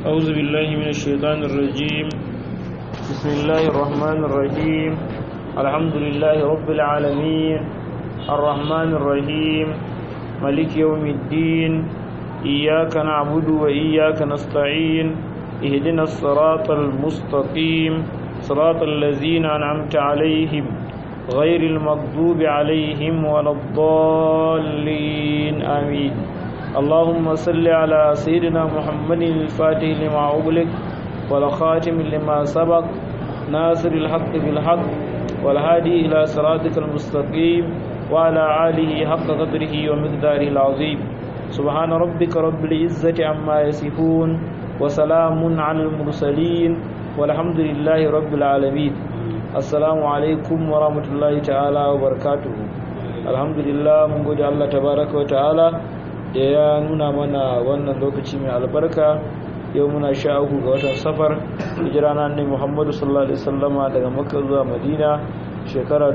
أعوذ بالله من الشيطان الرجيم بسم الله الرحمن الرحيم الحمد لله رب العالمين الرحمن الرحيم ملك يوم الدين إياك نعبد وإياك نستعين اهدنا الصراط المستقيم صراط الذين أنعمت عليهم غير المغضوب عليهم ولا الضالين آمين اللهم صل على سيدنا محمد الفاتح لما أغلق والخاتم لما سبق ناصر الحق بالحق والهادي إلى صراطك المستقيم وعلى آله حق قدره ومقداره العظيم سبحان ربك رب العزة عما يصفون وسلام على المرسلين والحمد لله رب العالمين assalamu alaikum wa rahmatullahi ta'ala wa barakatuhu alhamdulillah mun gode Allah tabaraka wa ta'ala da ya nuna mana wannan lokaci mai albarka yau muna sha uku ga watan safar hijira na annabi Muhammadu sallallahu alaihi wasallama daga Makka zuwa Madina shekara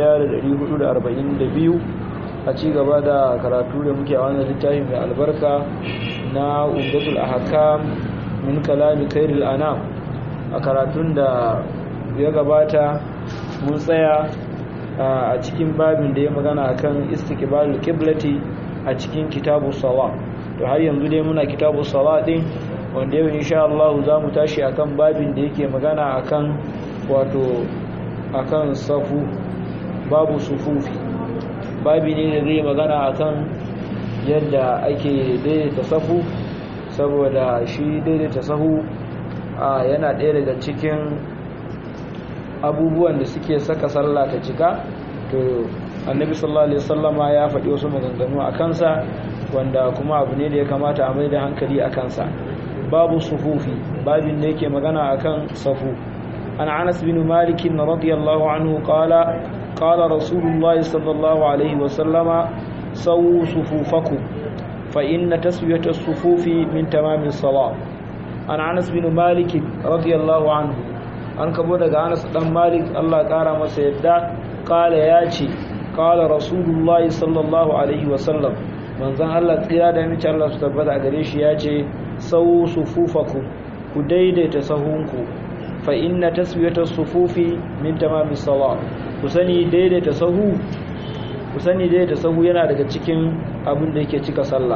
1442 a ci gaba da karatu da muke a wannan littafi mai albarka na Umdatul Ahkam min kalami khairil anam a karatun da ya gabata mun tsaya a cikin babin da ya magana akan istiqbalul qiblati a cikin kitabu sawa to har yanzu dai muna kitabu sawa din wanda yau insha Allah za mu tashi akan babin da yake magana akan wato akan safu babu sufufi babi ne da zai magana akan yadda ake daidaita safu saboda shi daidaita sahu yana ɗaya daga cikin abubuwan da suke saka sallah ta cika to annabi sallallahu alaihi wasallama ya faɗi wasu maganganu a kansa wanda kuma abu ne da ya kamata a mai da hankali a kansa babu sufufi babin da yake magana akan safu an anas bin malik radiyallahu anhu qala qala rasulullah sallallahu alaihi wasallama sawu sufufakum fa inna taswiyata as-sufufi min tamami as-salat an anas bin malik radiyallahu anhu an kabo daga anas dan malik Allah kara masa yadda kala ya ce kala rasulullahi sallallahu alaihi wasallam manzon Allah tsira da mace Allah su tabbata gare shi ya ce sau sufufaku ku daidaita sahunku fa inna taswiyata sufufi min tamami salat ku sani daidaita sahu ku sani daidaita sahu yana daga cikin abin da yake cika sallah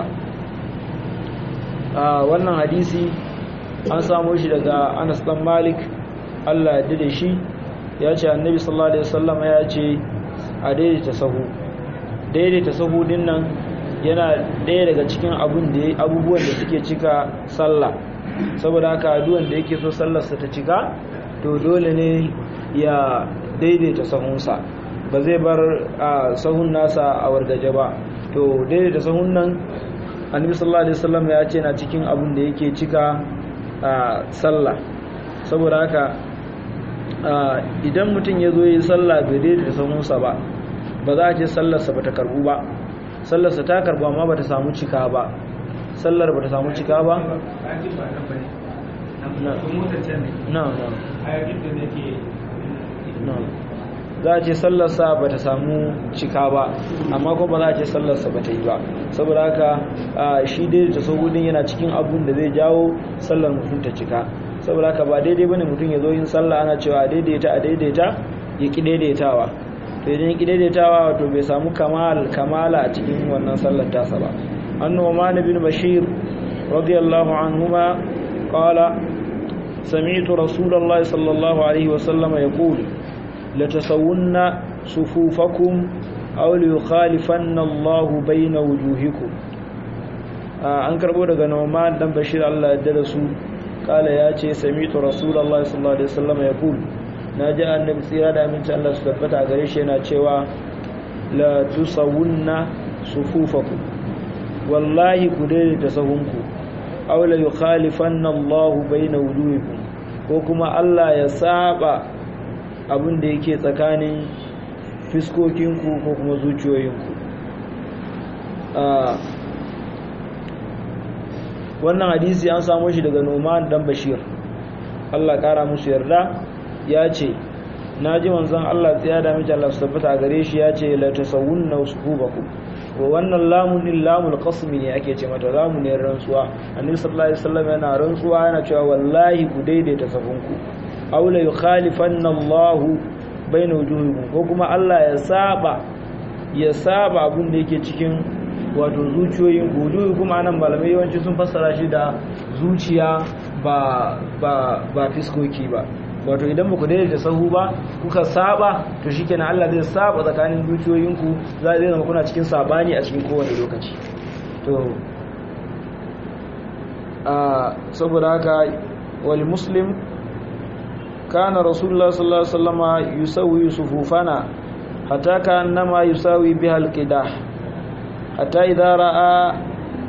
a wannan hadisi an samu shi daga Anas dan Malik Allah ya da shi ya ce annabi sallallahu alaihi wasallam ya ce a daidaita sahu daidaita sahu din nan yana ɗaya daga cikin abun da abubuwan da suke cika sallah saboda haka duwan da yake so sallarsa ta cika to dole ne ya daidaita sahunsa ba zai bar a sahun nasa a wargaje ba to daidaita sahun nan annabi sallallahu alaihi wasallam ya ce na cikin abun da yake cika sallah saboda haka idan mutum ya zo yi sallah bai daidai da sahunsa ba ba za a ce sallarsa ba ta karbu ba sallarsa ta karbu amma ba ta samu cika ba sallar ba ta samu cika ba za a ce sallarsa ba ta samu cika ba amma kuma ba za a ce sallarsa ba ta yi ba saboda haka shi daidai ta sahudin yana cikin abun da zai jawo sallar mutum ta cika saboda haka ba daidai bane mutum ya zo yin sallah ana cewa a daidaita a daidaita ya ki daidaitawa to idan ya ki daidaitawa to bai samu kamal kamala a cikin wannan sallar tasa ba annu'man bin bashir radiyallahu anhuma qala sami'tu rasulullahi sallallahu alaihi wa sallam yaqul la tasawunna sufufakum aw li yukhalifanna Allah bayna wujuhikum an karbo daga Nu'man dan Bashir Allah ya dada su kala ya ce samitu rasulallah sallallahu alaihi wasallam ya kul na ji annabi tsira da aminci Allah su tabbata gare shi yana cewa la tusawunna sufufakum wallahi ku daidaita sahunku aw la yukhalifanna Allah baina wujuhikum ko kuma Allah ya saba abin da yake tsakanin fiskokinku ko kuma zuciyoyinku wannan hadisi an samu shi daga Numan dan Bashir Allah kara musu yarda ya ce naji manzon Allah tsaya da miji Allah su tabbata gare shi ya ce la tasawunna suhubakum wannan lamun din lamul qasmi ne ake ce mata lamun ne rantsuwa annabi sallallahu alaihi wasallam yana rantsuwa yana cewa wallahi ku daidaita safinku aw la yukhalifanna Allah baina wujuhikum ko kuma Allah ya saba ya saba abin da yake cikin wato zuciyoyin ku wujuhi kuma nan malamai yawanci sun fassara shi da zuciya ba ba ba fiskoki ba wato idan ba ku daidaita sahu ba kuka saba to shikenan Allah zai saba tsakanin dukiyoyinku za zai zama kuna cikin sabani a cikin kowane lokaci to a saboda haka wal muslim kana rasulullah sallallahu alaihi wasallama yusawi sufufana hatta kannama yusawi biha alqidah hatta idha ra'a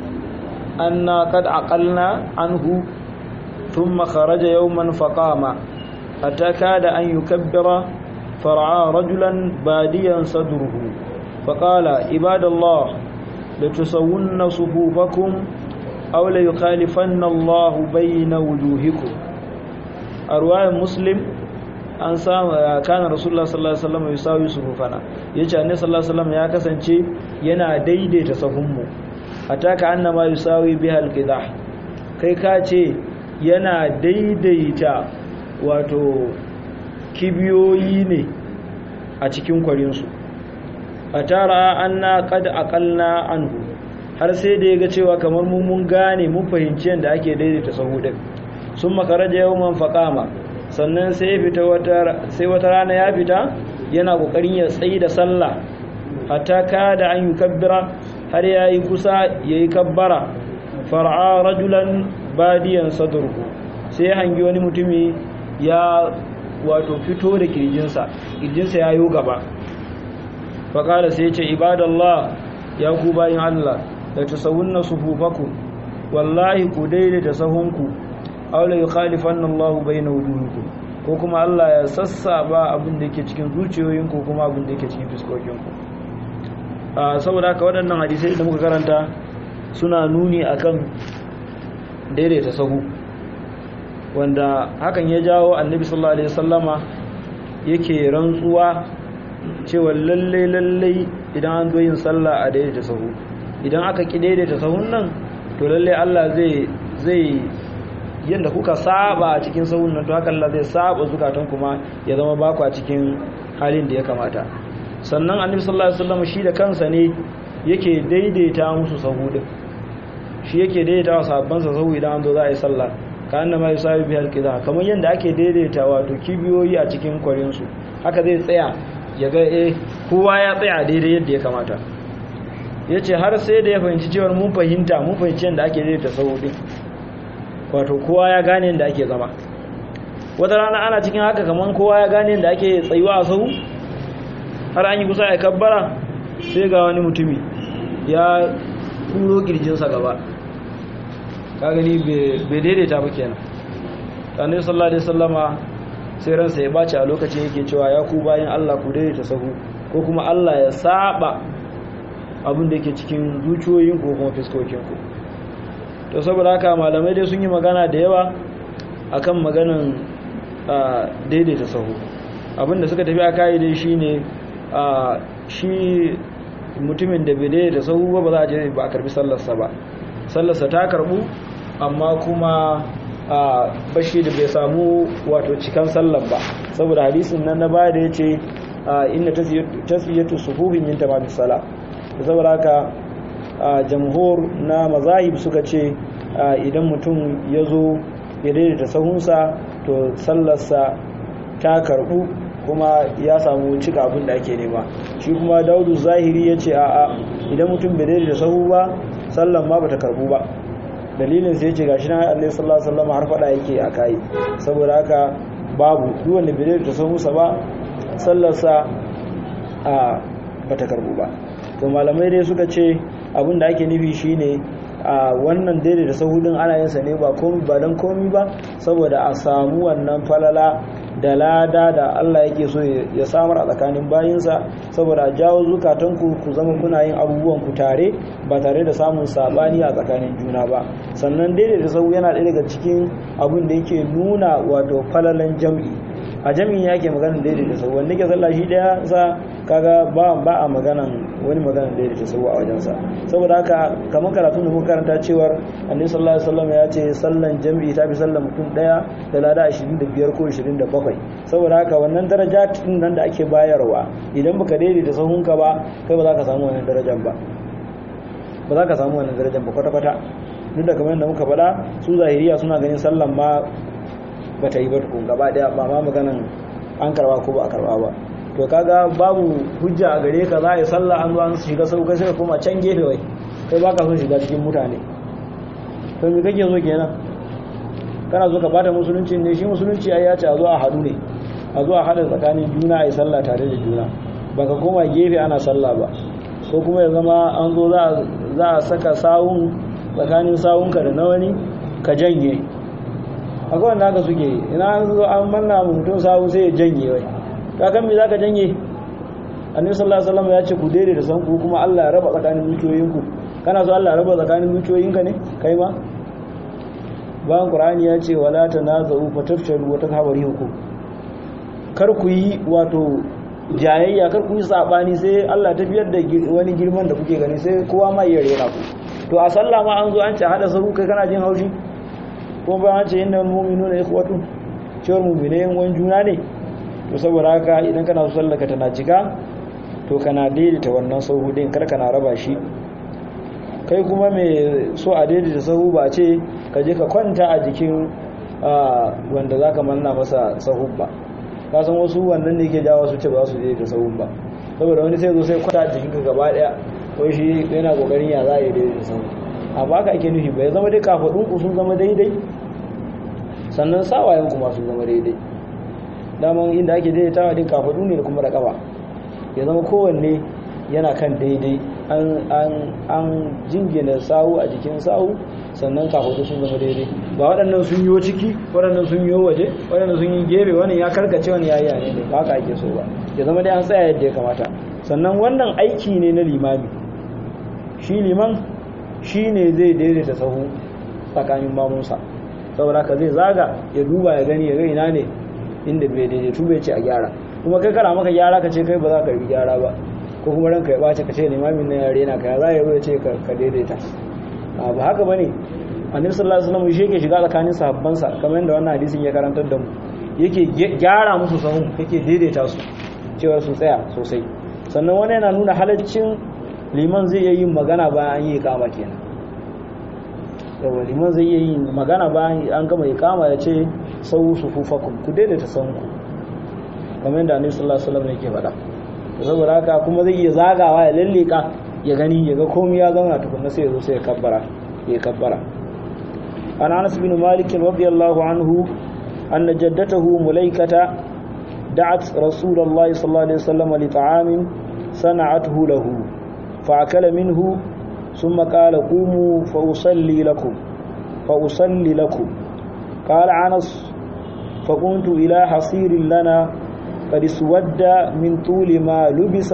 anna qad aqalna anhu thumma kharaja yawman faqama حتى كاد أن يكبر فرعى رجلا باديا صدره فقال عباد الله لتسون صفوفكم أو ليخالفن الله بين وجوهكم أرواية مسلم an samu kana rasulullah sallallahu alaihi wasallam yusawi sufufana yace annabi sallallahu alaihi wasallam ya kasance yana daidaita sahunmu ataka annama yusawi bihal qidah kai ka ce yana daidaita wato kibiyoyi ne a cikin kwarinsu a tara an na kada akalna anhu har sai da ya ga cewa kamar mun gane mun fahimci yadda ake daidaita sahudin sun makaraja yau man faƙama sannan sai wata rana ya fita yana ƙoƙarin ya tsayi da sallah hatta ka da an yi kabbira har ya yi kusa ya yi kabbara far'a rajulan badiyan sadurku sai hangi wani mutumi ya wato fito da kirjinsa kirjinsa ya yi gaba faƙada sai ce ibadallah ya ku bayin Allah da ta sauunna sufufaku wallahi ku daidaita sahunku aula yi khalifan Allah bai na wujuhuku ko kuma Allah ya sassaba abin da yake cikin zuciyoyinku kuma abin da yake cikin fuskokinku saboda haka waɗannan hadisai da muka karanta suna nuni akan daidaita sahu wanda hakan ya jawo annabi sallallahu alaihi wasallama yake rantsuwa cewa lalle lalle idan an zo yin sallah a daidaita sahu idan aka ki daidaita sahun nan to lalle Allah zai zai yanda kuka saba a cikin sahun nan to haka Allah zai saba zukatan kuma ya zama baku a cikin halin da ya kamata sannan annabi sallallahu alaihi wasallama shi da kansa ne yake daidaita musu sahu din shi yake daidaita wa sahabbansa sahu idan an zo za a yi sallah ka anna ma yusawi bi halqiza kamar yanda ake daidaita wato kibiyoyi a cikin kwarin su haka zai tsaya ya ga eh kowa ya tsaya daidai yadda ya kamata yace har sai da ya fahimci cewa mun fahimta mun fahimci yanda ake daidaita sahu din wato kowa ya gane yanda ake zama wata rana ana cikin haka kamar kowa ya gane yanda ake tsayuwa a sahu har an yi kusa a kabbara sai ga wani mutumi ya kuro kirjinsa gaba ka gani bai daidaita ba kenan annabi sallallahu alaihi wasallama sai ransa ya bace a lokacin yake cewa ya ku bayan Allah ku daidaita sahu ko kuma Allah ya saba abin da yake cikin zuciyoyin ko kuma fiskokin ku to saboda haka malamai dai sun yi magana da yawa akan maganan daidaita sahu abin da suka tafi a kai dai shine shi mutumin da bai daidaita sahu ba ba za a je ba a karbi sallarsa ba sallarsa ta karbu amma kuma a bashi da bai samu wato cikan sallar ba saboda hadisin nan na baya da ya ce inna tasfiyatu sufufi min tamamis sala saboda haka jamhur na mazahib suka ce idan mutum ya zo ya daidaita sahunsa to sallarsa ta karbu kuma ya samu cika abin da ake nema shi kuma daudu zahiri ya ce a'a idan mutum bai daidaita sahu ba sallan ma bata karbu ba dalilin sai ce gashi nan Allah sallallahu alaihi wasallam har fada yake a kai saboda haka babu duk wanda bai daidaita sahunsa ba sallarsa a bata karbu ba to malamai dai suka ce abin da ake nufi shine a wannan daidaita sahu din ana yin sa ne ba komai ba dan komai ba saboda a samu wannan falala da lada da Allah yake so ya samar a tsakanin bayinsa saboda a jawo zukatanku ku zama kuna yin abubuwan ku tare ba tare da samun sabani a tsakanin juna ba sannan daidai da sau yana ɗaya daga cikin abin da yake nuna wato falalan jam'i a jami'in yake maganan daidai da sau wanda ke sallah shi daya sa kaga ba ba a maganan wani magana daidaita sahu a wajensa saboda haka kamar karatu da muka karanta cewar annabi sallallahu alaihi wasallam ya ce sallan jami'i ta fi sallan mutum daya da lada 25 ko 27 saboda haka wannan daraja din nan da ake bayarwa idan baka daidaita sahunka ba kai ba za ka samu wannan darajar ba ba za ka samu wannan darajar ba kwata-kwata duk da kamar yadda muka faɗa su zahiriya suna ganin sallan ma ba ta yi ba tukun gaba daya ba ma maganan an karba ko ba a karba ba to kaga babu hujja a gare ka za a yi sallah an zo an shiga sau kai sai ka koma can gefe wai kai baka son shiga cikin mutane to me kake so kenan kana so ka bata musulunci ne shi musulunci ai ya ce a zo a haɗu ne a zo a haɗa tsakanin juna a yi sallah tare da juna baka koma gefe ana sallah ba ko kuma ya zama an zo za a saka sawun tsakanin sawunka da na wani ka janye akwai wanda haka suke ina an zo an manna mutum sawu sai ya janye wai kakan me zaka janye annabi sallallahu alaihi wasallam ya ce ku daidai da san ku kuma Allah ya raba tsakanin dukiyoyinku kana so Allah ya raba tsakanin dukiyoyinka ne kai ma bayan qur'ani ya ce wala tanazu fatafshalu wa takhabaru ku kar ku yi wato jayayya kar ku yi sabani sai Allah tafiyar da wani girman da kuke gani sai kowa ma iya rera ku to a sallah ma an zo an ce hada sahu kai kana jin haushi kuma ba an ce inna mu'minuna ikhwatu cewar mu'mine yan uwan juna ne to saboda haka idan kana so sallaka tana cika to kana daidaita wannan sahu din kar kana raba shi kai kuma mai so a daidaita sahu ba ce ka je ka kwanta a jikin wanda zaka manna masa sahu ba ka san wasu wannan ne ke jawo su ce ba su daidaita sahu ba saboda wani sai zo sai kwanta a jikin ka gaba daya wai shi yana kokarin ya za a yi daidaita sahu a baka ake nufi ba ya zama dai kafadun ku sun zama daidai sannan sawayen kuma sun zama daidai daman inda ake daidaitawa din kafadu ne da kuma da kafa ya zama kowanne yana kan daidai an jingina sawu a jikin sawu sannan kafadu sun zama daidai ba waɗannan sun yi ciki waɗannan sun yi waje waɗannan sun yi gefe wani ya karkace wani ya yi ne da ba ka ake so ba ya zama dai an tsaya yadda ya kamata sannan wannan aiki ne na limami shi liman shi ne zai daidaita sahu tsakanin mamunsa saboda ka zai zaga ya duba ya gani ya ga ina ne inda bai daidaitu bai ce a gyara kuma kai kana maka gyara ka ce kai ba za ka yi gyara ba ko kuma ranka ya bace ka ce limamin nan yare na ka za ya zo ya ce ka daidaita ba haka bane annabi sallallahu alaihi wasallam shi yake shiga tsakanin sahabbansa kamar yadda wannan hadisin ya karantar da mu yake gyara musu sahun yake daidaita su cewa su tsaya sosai sannan wani yana nuna halaccin liman zai iya yin magana bayan an yi kama kenan yawa liman zai iya yin magana bayan an gama ikama ya ce sau su fufakun ku daidaita sanku kamar yadda annabi sallallahu alaihi wasallam yake faɗa saboda haka kuma zai iya zagawa ya lalleka ya gani ya ga komai ya zauna tukunna sai ya zo sai ya kabbara ya kabbara an Anas bin Malik radiyallahu anhu anna jaddatahu mulaikata da'at rasulullahi sallallahu alaihi wasallam li ta'amin sana'athu lahu fa'akala minhu ثم قال قوموا فأصلي لكم فأصلي لكم قال عنس فقمت إلى حصير لنا قد اسود من طول ما لبس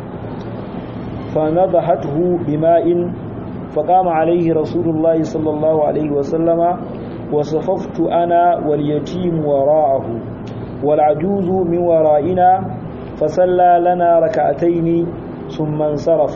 فنضحته بماء فقام عليه رسول الله صلى الله عليه وسلم وصففت أنا واليتيم وراءه والعجوز من ورائنا فصلى لنا ركعتين ثم انصرف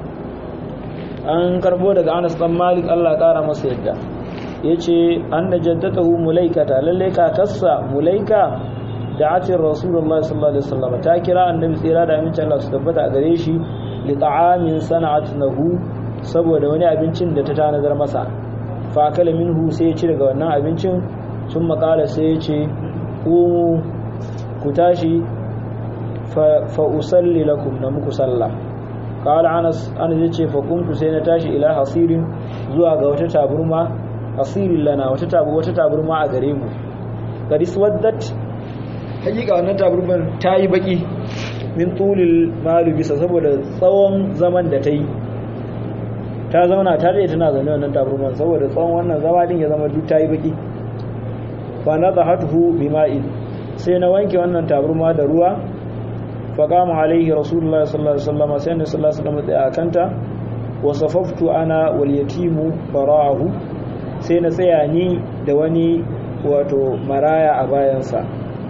an karbo daga Anas dan Malik Allah kara masa yadda yace anna jaddatahu mulaikata lalle kakarsa mulaika da atin rasulullahi sallallahu alaihi wasallam ta kira annabi tsira da amincin Allah su tabbata a gare shi li ta'amin sana'atnahu saboda wani abincin da ta tanadar masa fa kala minhu sai ya ci daga wannan abincin sun makala sai ya ce ku ku tashi fa usalli lakum na muku sallah قال انس انا yace fa kuntu sai na tashi ila hasirin zuwa ga wata taburma hasirin lana wata tabu wata taburma a gare mu kadis waddat hakika wannan taburman tayi baki min tulil malu bisa saboda tsawon zaman da tayi ta zauna ta dai tana zaune wannan taburman saboda tsawon wannan zama din ya zama duk tayi baki fa nadahatuhu bima'in sai na wanke wannan taburma da ruwa فقام عليه رسول الله صلى الله عليه وسلم سيدنا صلى الله عليه وسلم أكنت وصففت أنا واليتيم وراءه سينا سياني دواني واتو مرايا أبايانسا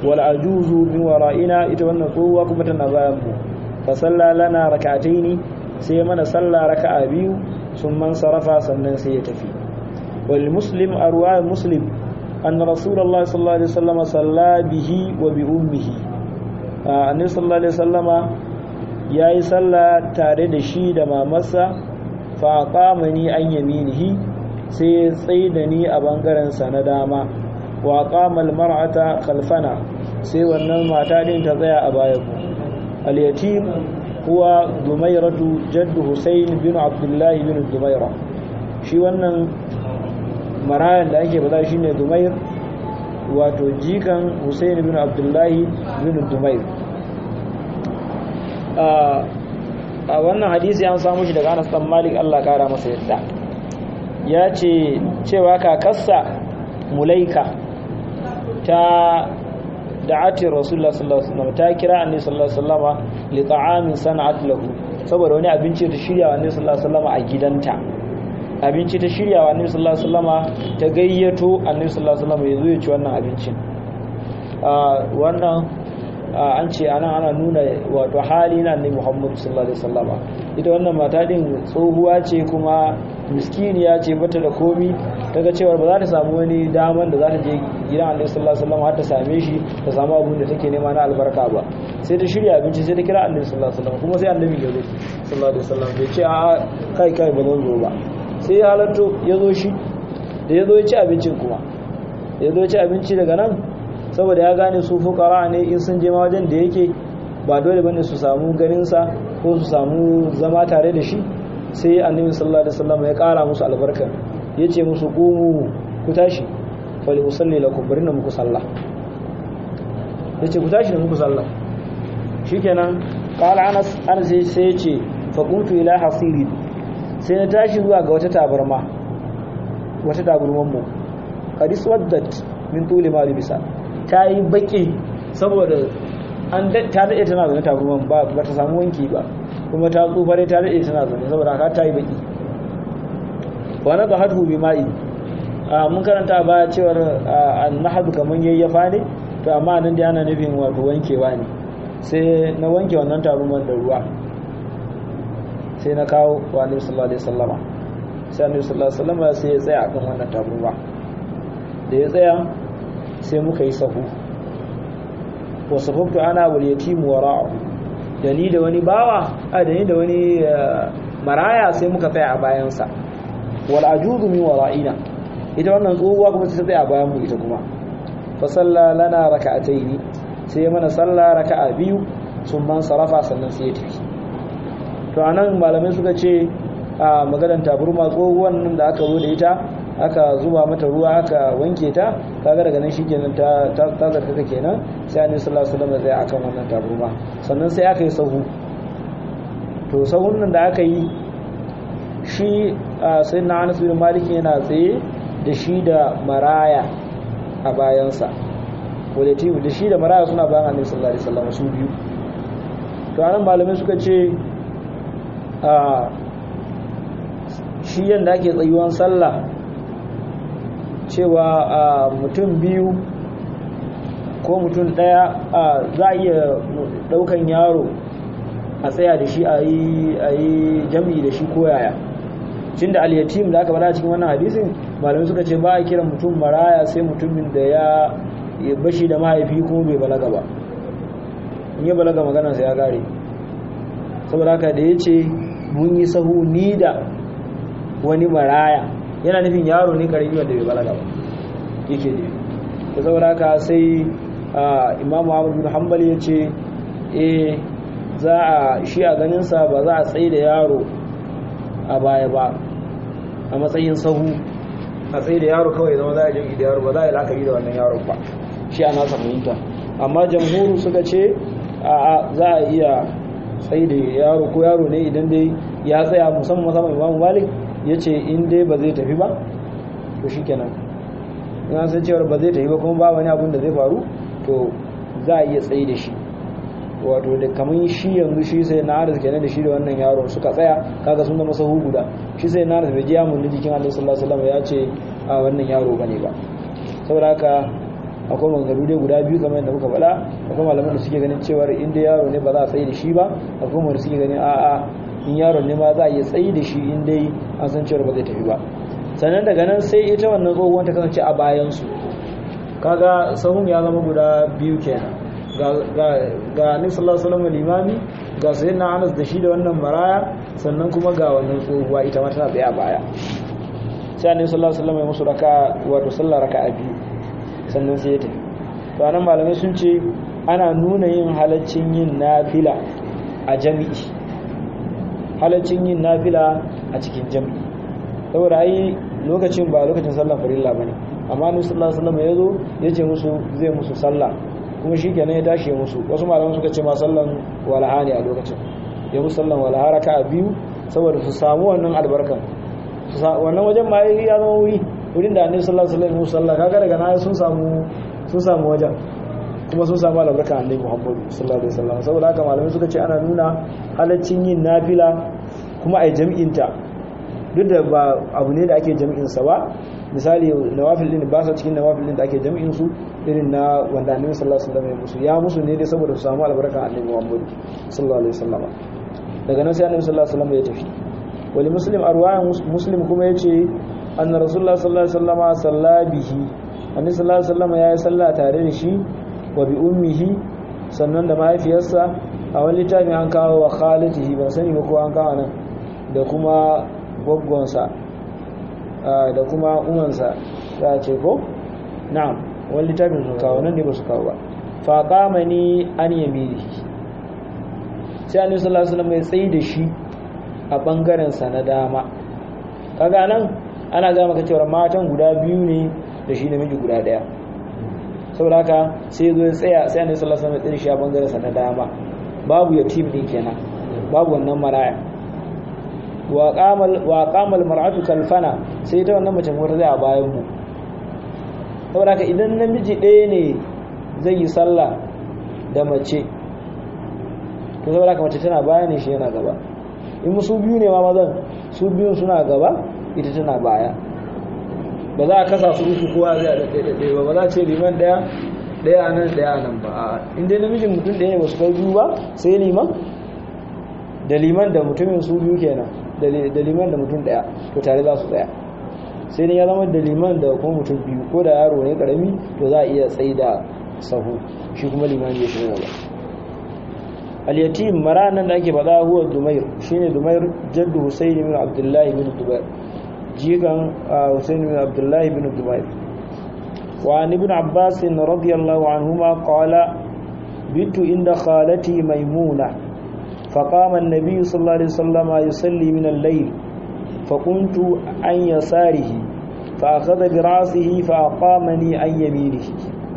والعجوز من ورائنا إتوانا قوة كمتنا بايانمو فصلى لنا ركعتين sai mana sallah raka'a biyu sun man sarafa sannan sai ya tafi wal muslim arwa muslim أن رسول الله صلى الله عليه وسلم صلى به وبأمه النبي صلى الله عليه وسلم yayi sallah tare da shi da mamarsa fa qamani an yaminihi sai tsaye da ni a bangaren sa na dama wa qama al mar'ata khalfana sai wannan mata din ta tsaya a baya ku al yatim huwa dumayratu jaddu husayn bin abdullah bin dumayra shi wannan marayan da ake bada shine Dumair wato jikan Hussein bin Abdullahi bin Dumair a wannan hadisi an samu shi daga Anas dan Malik Allah kara masa yadda ya ce cewa kakarsa Mulaika ta da'ati Rasulullah sallallahu alaihi wasallam ta kira Annabi sallallahu alaihi wasallam li ta'amin sana'at lahu saboda wani abinci da shirya Annabi sallallahu alaihi wasallam a gidanta abinci ta shirya wa annabi sallallahu alaihi wasallama ta gayyato annabi sallallahu alaihi wasallama ya zo ya ci wannan abincin wannan an ce ana ana nuna wato hali na annabi Muhammad sallallahu alaihi wasallama ita wannan mata din tsohuwa ce kuma miskiniya ce bata da komi daga cewa ba za ta samu wani daman da za ta je gidan annabi sallallahu alaihi wasallama har ta same shi ta samu abin da take nema na albarka ba sai ta shirya abinci sai ta kira annabi sallallahu alaihi wasallam kuma sai annabi ya zo sallallahu alaihi wasallam bai ce a kai kai ba zan zo ba sai ya halatto ya zo shi da ya zo ya ci abincin kuma ya zo ya ci abinci daga nan saboda ya gane su fukara ne in sun je ma wajen da yake ba dole bane su samu ganinsa ko su samu zama tare da shi sai annabi sallallahu alaihi wasallam ya kara musu albarka ya ce musu qumu ku tashi fali usalli lakum bari na muku sallah ya ce ku tashi da muku sallah shikenan qala anas anas sai ya ce fa qumtu ila hasiri sai na tashi zuwa ga wata tabarma wata tabarman mu hadis waddat min tuli ma libisa ta yi baki saboda an ta dade tana zaune tabarman ba ba ta samu wanki ba kuma ta tsufare ta dade tana zaune saboda haka ta yi baki wa na bahatu bi ma'i mun karanta ba cewar annahadu kaman yayyafa ne to amma nan dai ana nufin wato wankewa ne sai na wanke wannan tabarman da ruwa sai na kawo wa annabi sallallahu alaihi wasallama sai annabi sallallahu alaihi wasallama sai ya tsaya akan wannan tabarma da ya tsaya sai muka yi sahu wa safaftu ana wal yatim wara'u da ni da wani bawa a da ni da wani maraya sai muka tsaya a bayansa wal ajuzu min wara'ina ita wannan tsohuwa kuma sai ta tsaya a bayan mu ita kuma fa salla lana raka'ataini sai mana salla raka'a biyu sun man sarafa sannan sai ya tafi to anan malamai suka ce a maganar taburma tsohuwan nan da aka zo da ita aka zuba mata ruwa aka wanke ta kaga daga nan shikenan ta ta zarta kenan sai annabi sallallahu alaihi wasallam zai akan wannan taburma sannan sai aka yi sahu to sahun nan da aka yi shi sayyidina Anas bin Malik yana tsaye da shi da maraya a bayansa wadati da shi da maraya suna bayan annabi sallallahu alaihi wasallam su biyu to anan malamai suka ce a shi yadda ake tsayuwan sallah cewa a mutum biyu ko mutum daya za a iya daukan yaro a tsaya da shi a yi jami'i da shi koyaya cin da aliyatim da aka bada cikin wannan hadisin malamai suka ce ba a kiran mutum maraya sai mutumin da ya bashi da mahaifi kuma bai balaga ba in ya balaga maganarsa ya gare saboda haka da ya ce mun yi sahu ni da wani maraya yana nufin yaro ne karami wanda bai balaga ba yake ne da saboda haka sai imamu ahmad bin hanbal ya ce eh za a shi a ganinsa ba za a tsaye da yaro a baya ba a matsayin sahu a tsaye da yaro kawai zama za a jin da yaro ba za a yi la'akari da wannan yaron ba shi a nasa fahimta amma jamhuru suka ce a za a iya tsaye da yaro ko yaro ne idan dai ya tsaya musamman musamman imamu malik ya ce in dai ba zai tafi ba to shi kenan in san cewar ba zai tafi ba kuma ba wani abun da zai faru to za a iya tsaye da shi wato da kamar shi yanzu shi sai na arziki kenan da shi da wannan yaro suka tsaya kaga sun zama sahu guda shi sai na arziki bai ji mun jikin Allah sallallahu alaihi wasallam ya ce a wannan yaro bane ba saboda haka akwai maganganu dai guda biyu kamar yadda muka faɗa akwai malaman da suke ganin cewar inda yaro ne ba za a tsaye da shi ba akwai wanda suke ganin a'a in yaron ne ma za a iya tsayi da shi in dai an san cewa ba zai tafi ba sannan daga nan sai ita wannan tsohuwan ta kasance a bayansu kaga sahun ya zama guda biyu kenan ga annabi sallallahu alaihi wasallam limami ga sayyidina Anas da shi da wannan maraya sannan kuma ga wannan tsohuwa ita ma tana tsaye a baya sai annabi sallallahu alaihi wasallam ya musu raka wato sallar raka'a biyu sannan sai ya tafi to anan malamai sun ce ana nuna yin halaccin yin nafila a jami'i halaccin yin nafila a cikin jami'i saboda ai lokacin ba lokacin sallar farilla bane amma annabi sallallahu alaihi wasallam ya zo ya ce musu zai musu sallah kuma shi kenan ya tashi ya musu wasu malaman suka ce ma sallan walaha ne a lokacin ya musu sallan walaha raka a biyu saboda su samu wannan albarkan wannan wajen ma ya zama wuri wurin da annabi sallallahu alaihi wasallam musu sallah kaga daga na sun samu sun samu wajen kuma sun samu albarkan annabi Muhammad sallallahu alaihi wasallam saboda haka malamai suka ce ana nuna halaccin yin nafila kuma ai jami'inta duk da ba abu ne da ake jami'in sa ba misali nawafil din ba sa cikin nawafil din da ake jami'in su irin na wanda annabi sallallahu alaihi wasallam ya musu ya musu ne dai saboda su samu albarkan annabi Muhammad sallallahu alaihi wasallam daga nan sai annabi sallallahu alaihi wasallam ya tafi wali muslim arwayan muslim kuma yace anna rasulullah sallallahu alaihi wasallam salla bihi annabi sallallahu alaihi wasallam ya yi sallah tare da shi wa bi ummihi sannan da mahaifiyarsa a wani littafin an kawo wa khalatihi ban sani ba ko an kawo nan da kuma gwaggonsa da kuma umansa za a ce ko na'am wani littafin su kawo nan ne ba su kawo ba faƙama ni an yamiri sai annabi sallallahu alaihi wasallam ya tsayi da shi a bangaren sa na dama kaga nan ana ga maka cewa matan guda biyu ne da shi namiji guda daya saboda haka sai zo ya tsaya sai annabi sallallahu alaihi wasallam ya tsaye shi a bangaren sa na dama babu yatim din kenan babu wannan maraya wa qamal wa qamal mar'atu kalfana sai ta wannan mace mota zai a bayan mu saboda haka idan namiji ɗaya ne zai yi sallah da mace to saboda haka mace tana baya ne shi yana gaba in su biyu ne ma mazan su biyun suna gaba ita tana baya ba za a kasa su uku kowa zai da ɗaya ba ba za a ce liman ɗaya ɗaya a nan ɗaya a nan ba a inda namijin mutum ɗaya ne ba su kai biyu ba sai liman da liman da mutumin su biyu kenan da liman da mutum ɗaya to tare za su tsaya sai dai ya zama da liman da kuma mutum biyu ko da yaro ne karami to za a iya tsayi da sahu shi kuma liman ya shiga gaba al-yatim maranan da ake faɗa huwa dumair shine dumair jaddu husayn ibn abdullahi ibn dubair jigan husayn ibn abdullahi ibn dubair wa an ibn abbas radiyallahu anhuma qala bitu inda khalati maimuna فقام النبي صلى الله عليه وسلم يصلي من الليل فقمت عن يساره فأخذ برأسه فأقامني عن يمينه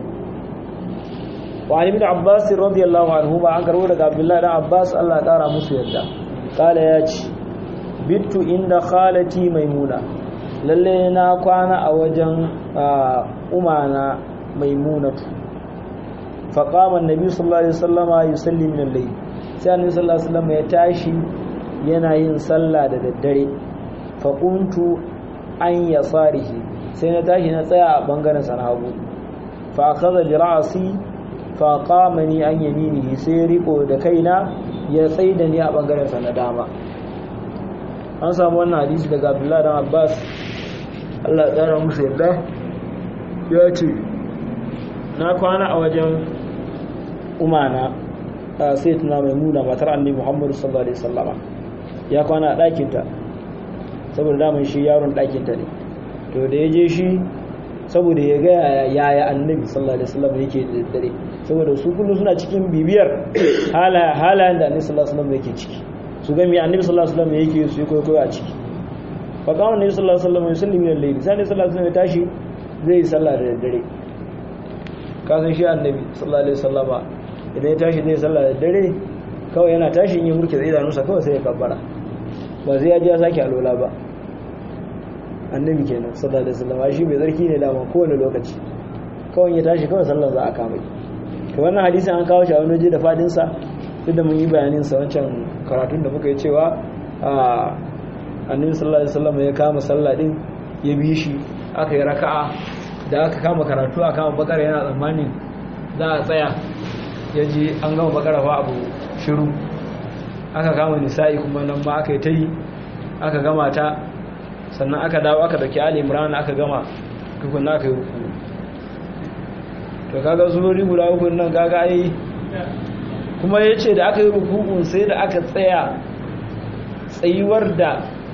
وعن ابن عباس رضي الله عنهما عن كروه عبد الله بن عباس الله تعالى مسيدا قال ياتي بت عند خالتي ميمونة lalle na kwana a wajen umana maimunatu faqama annabi sallallahu alaihi wasallama yusalli min al-layl sai annabi sallallahu alaihi wasallam ya tashi yana yin sallah da daddare fa quntu an yasarihi sai na tashi na tsaya a bangaren sa na hagu fa akhadha bi ra'si fa qamani an yaminihi sai riko da kaina ya tsaida ni a bangaren sa na dama an samu wannan hadisi daga Abdullah dan Abbas Allah ya tsara musu yadda ya ce na kwana a wajen umana sai tuna mai nuna matar annabi Muhammadu sallallahu alaihi wasallama ya kwana a ɗakinta saboda daman shi yaron ɗakinta ne to da ya je shi saboda ya ga yaya annabi sallallahu alaihi wasallama yake da dare saboda su kullum suna cikin bibiyar halayen da annabi sallallahu alaihi wasallama yake ciki su ga me annabi sallallahu alaihi wasallama yake su yi koyo a ciki fa kama annabi sallallahu alaihi wasallama yusalli min al-layl sai annabi sallallahu alaihi wasallama ya tashi zai yi sallah da dare ka san shi annabi sallallahu alaihi wasallama idan ya tashi zai sallah da dare kawai yana tashi yin murke zai zanusa kawai sai ya kabbara ba zai ya ji ya sake alola ba annabi kenan sallallahu alaihi wasallam shi mai zarki ne dama kowane lokaci kawai ya tashi kawai sallar za a kama to wannan hadisin an kawo shi a wani waje da fadin sa duk da mun yi bayanin sa wancan karatun da muka yi cewa a annabi sallallahu alaihi wasallam ya kama sallah din ya bi shi aka yi raka'a da aka kama karatu a kama bakara yana tsammani za a tsaya ya ji an gama bakara fa abu shiru aka kama nisa'i kuma nan ma aka yi ta yi aka gama ta sannan aka dawo aka dauki ali imran aka gama tukun aka yi ruku to kaga surori guda uku nan kaga ai kuma ya ce da aka yi rukun sai da aka tsaya tsayuwar da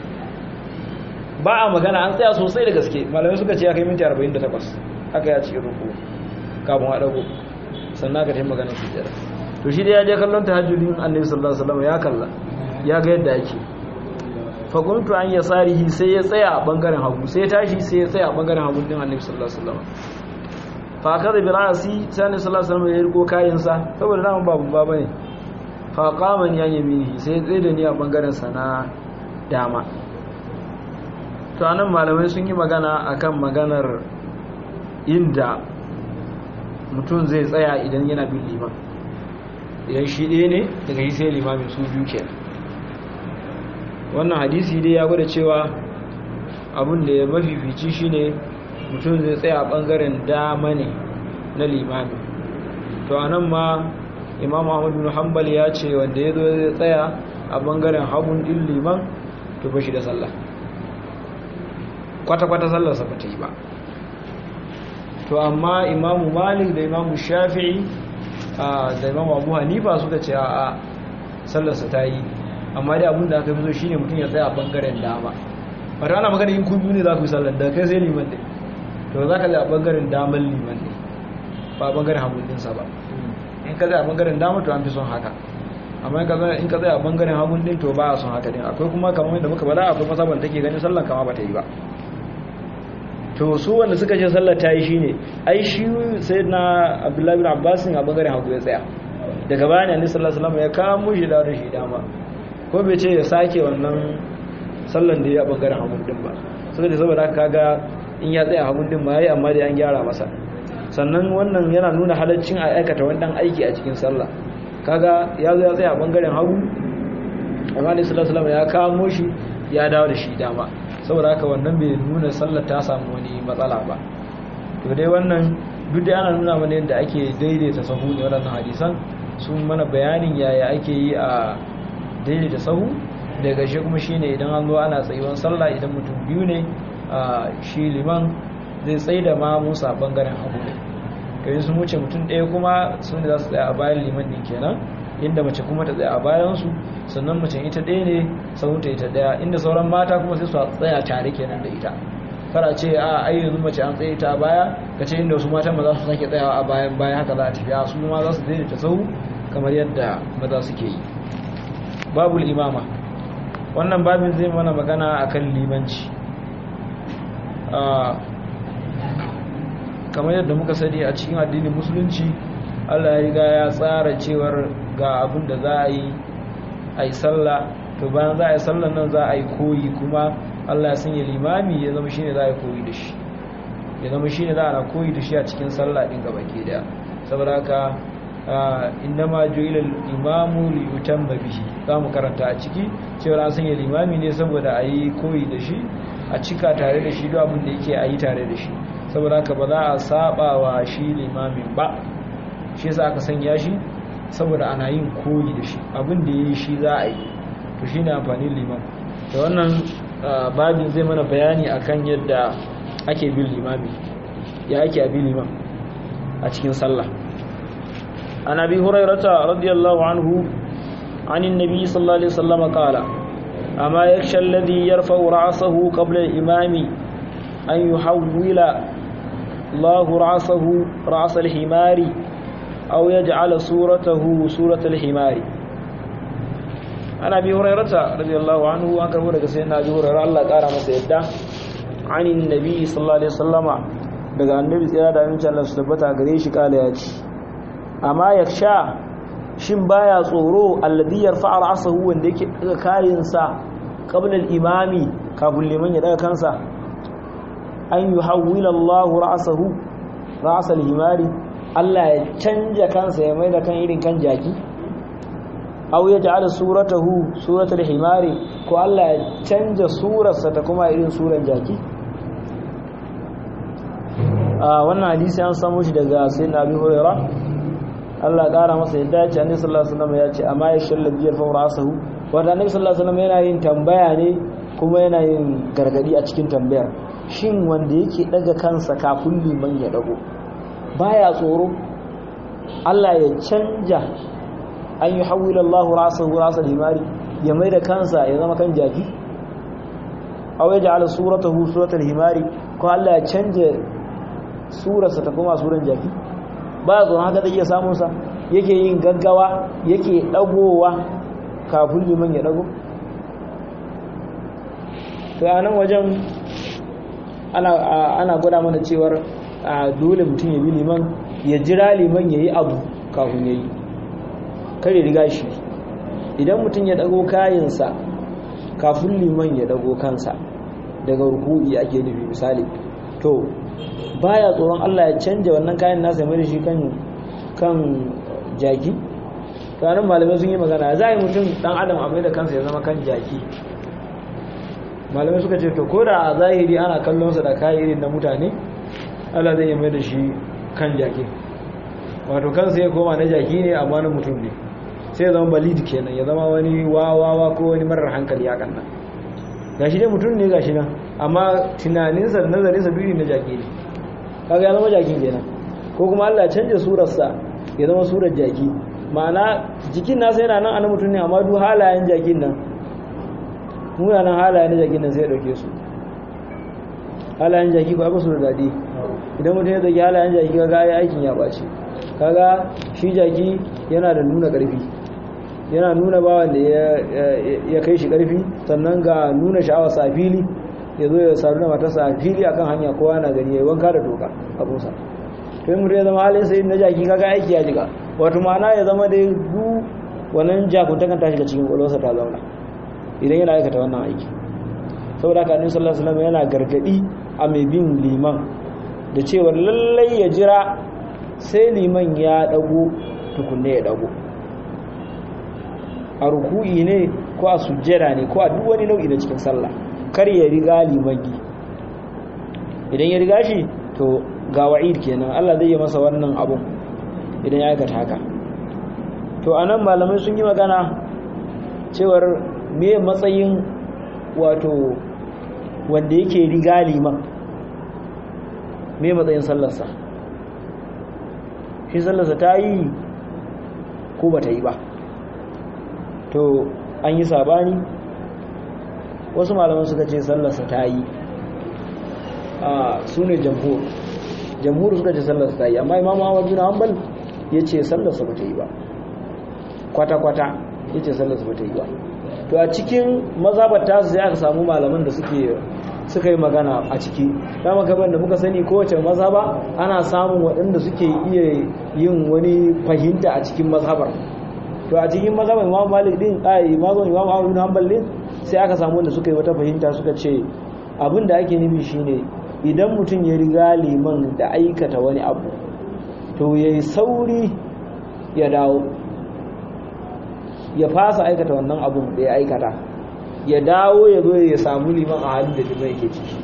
ba a magana an tsaya sosai da gaske malamai suka ce ya kai minti 48 aka ya ce ruku kafin a dago sannan aka taimaka maganar su jira to shi dai ya je kallon tahajjudin annabi sallallahu alaihi wasallam ya kalla ya ga yadda ake fa kuntu an yasarihi sai ya tsaya a bangaren hagu sai ya tashi sai ya tsaya a bangaren hagu din annabi sallallahu alaihi wasallam fa kada bi ra'si sai annabi sallallahu alaihi wasallam ya riko kayan sa saboda nan babu baba ne fa qama ni an yaminihi sai ya tsaye da ni a bangaren sa na dama to anan malamai sun yi magana akan maganar inda mutum zai tsaya idan yana bin liman idan shi ɗaya ne daga yi sai limamin su biyu ke wannan hadisi dai ya gwada cewa abin da ya mafifici shi ne mutum zai tsaya a ɓangaren dama ne na limamin to a nan ma imam ahmadu bin hanbal ya ce wanda ya zo zai tsaya a ɓangaren hagun ɗin liman to ba shi da sallah kwata-kwata sallarsa ba ta yi ba to amma imamu malik da imamu shafi'i da imamu abu hanifa suka ce a sallarsa ta yi amma dai abinda aka fi so shine mutum ya tsaya a bangaren dama wata ana magana yin kudu ne za ku yi sallar da kai sai liman ne to za ka zai a bangaren damar liman ne ba a bangaren hagunninsa ba in ka zai a bangaren dama to an fi son haka amma in ka zai a bangaren hagun din to ba a son haka din akwai kuma kamar da muka bada akwai masaban take ganin sallar kama ba ta yi ba to su wanda suka ce sallar ta yi shi ne ai shi sai na abdullahi bin abbasin a bangaren hagu ya tsaya daga bayan yanzu sallar salama ya kamo shi da shi dama ko bai ce ya sake wannan sallar da ya a bangaren hagun din ba suka ce saboda haka kaga in ya tsaya hagun din ma ya amma da an gyara masa sannan wannan yana nuna halaccin a aikata wannan aiki a cikin sallah kaga ya zo ya tsaya a bangaren hagu amma da sallar salama ya kamo shi ya dawo da shi dama saboda haka wannan bai nuna sallar ta samu wani matsala ba to dai wannan duk da ana nuna mana yadda ake daidaita sahu ne waɗannan hadisan sun mana bayanin yaya ake yi a daidaita sahu daga shi kuma shine idan an zo ana tsayuwan sallah idan mutum biyu ne a shi liman zai tsaye da ma musa bangaren hagu ne kai sun wuce mutum ɗaya kuma su ne za su tsaya a bayan liman ɗin kenan inda mace kuma ta tsaya a bayansu sannan mace ita ɗaya ne sauta ita ɗaya inda sauran mata kuma sai su tsaya tare kenan da ita kara ce a ai yanzu mace an tsaye ta a baya ka ce inda wasu matan maza su sake tsayawa a bayan bayan haka za a tafiya su ma za su daidaita sau kamar yadda maza suke yi babul imama wannan babin zai mana magana akan limanci kamar yadda muka sani a cikin addinin musulunci Allah ya riga ya tsara cewar ga abin da za a yi a yi sallah to bayan za a yi sallah nan za a yi koyi kuma Allah ya sanya limami ya zama shine za a yi koyi da shi ya zama shine za a koyi da shi a cikin sallah din gaba ke da saboda haka inna ma ju'ila al-imamu li yutamma bihi za mu karanta a ciki cewa an sanya limami ne saboda a yi koyi da shi a cika tare da shi duk abin da yake a yi tare da shi saboda haka ba za a saba wa shi limamin ba shi yasa aka sanya shi saboda ana yin koyi da shi abin da yayi shi za a yi to shine amfanin liman da wannan babin zai mana bayani akan yadda ake bin limami ya ake bin liman a cikin sallah an abi hurairata radiyallahu anhu عن النبي صلى الله عليه وسلم قال أما يخشى الذي يرفع رأسه قبل الإمام أن يحول الله رأسه رأس الحمار أو يجعل صورته صورة الحمار أنا أبي هريرة رضي الله عنه وأنكر ورق سيدنا أبي هريرة الله قال ما سيدا عن النبي صلى الله عليه وسلم daga annabi tsira da aminci Allah su tabbata gare shi kala ya ce amma yaksha shin baya tsoro alladhi yarfa'a ra'sahu wanda yake daga kayansa qabla al-imami kafin liman ya daga kansa an yuhawwila Allah ra'sahu ra's al-himari Allah ya canja kansa ya maida kan irin kan jaki aw ya ja'ala suratahu suratul himari ko Allah ya canja surarsa ta kuma irin suran jaki a wannan hadisi an samu shi daga sayyidina Abi Hurairah Allah ƙara masa yadda ya ce annabi sallallahu alaihi wasallam ya ce amma ya shalla biyar fa rasahu wanda annabi sallallahu alaihi wasallam yana yin tambaya ne kuma yana yin gargadi a cikin tambayar shin wanda yake daga kansa kafin liman ya dago baya tsoro Allah ya canja an yi hawila Allah rasahu rasal himari ya mai da kansa ya zama kan jaki aw ya ja'ala suratahu suratal himari ko Allah ya canja surarsa ta kuma suran jaki ba zo haka zai iya samun sa yake yin gaggawa yake dagowa kafin liman ya dago to a nan wajen ana gwada mana cewar dole mutum ya bi liman ya jira liman ya yi abu kafin ya yi kare riga shi idan mutum ya dago kayansa kafin liman ya dago kansa daga ruku'i ake nufi misali to baya tsoron Allah ya canja wannan kayan nasa mai da shi kan kan jaki kanin malamai sun yi magana za a yi mutum dan adam a mai da kansa ya zama kan jaki malamai suka ce to ko da a zahiri ana kallonsa da kayan irin na mutane Allah zai yi mai da shi kan jaki wato kansa ya koma na jaki ne amma na mutum ne sai ya zama balid kenan ya zama wani wawawa ko wani marar hankali ya kanna gashi dai mutum ne gashi nan amma tunaninsa da nazarinsa biyu na jaki ne kaga ya zama jakin kenan ko kuma Allah canja surarsa ya zama surar jaki ma'ana jikin nasa yana nan ana mutum ne amma duk halayen jakin nan munanan halayen na jakin nan sai ya dauke su halayen jaki ba su da daɗi idan mutum ya zaki halayen jaki kaga ya aikin ya ɓace kaga shi jaki yana da nuna ƙarfi yana nuna bawan da ya kai shi ƙarfi sannan ga nuna sha'awarsa a fili ya zo ya saru da matarsa a fili akan hanya kowa na gani ya yi wanka da toka abunsa to yi mutum ya zama halin sai na jaki kaga aiki ya jiga wato ma'ana ya zama da du wannan jakuntakan ta shiga cikin ƙwalwarsa ta zauna idan yana aikata wannan aiki saboda haka annabi sallallahu alaihi wasallam yana gargadi a mai bin liman da cewa lallai ya jira sai liman ya dago tukunne ya dago a ruku'i ne ko a sujjada ne ko a duk wani nau'i na cikin sallah kar ya riga limagi idan ya riga shi to ga wa'id kenan Allah zai yi masa wannan abun idan ya aikata haka to anan malamai sun yi magana cewar me matsayin wato wanda yake riga liman me matsayin sallarsa shi sallarsa ta yi ko ba ta yi ba to an yi sabani wasu malaman suka ce sallarsa ta yi a su ne jamhur jamhur suka ce sallarsa ta yi amma imam ahmad bin hanbal ya ce sallarsa ba ta yi ba kwata-kwata ya ce sallarsa ba ta yi ba to a cikin mazhabar tasu sai aka samu malaman da suke suka yi magana a ciki dama kamar da muka sani kowace mazhaba ana samun waɗanda suke iya yin wani fahimta a cikin mazhabar to a cikin mazhabar imam malik din ai mazhabin imam ahmad bin hanbal din sai aka samu wanda suka yi wata fahimta suka ce abin da ake nufi shine idan mutum ya riga liman da aikata wani abu to yayi sauri ya dawo ya fasa aikata wannan abun da ya aikata ya dawo ya zo ya samu liman a halin da liman yake ciki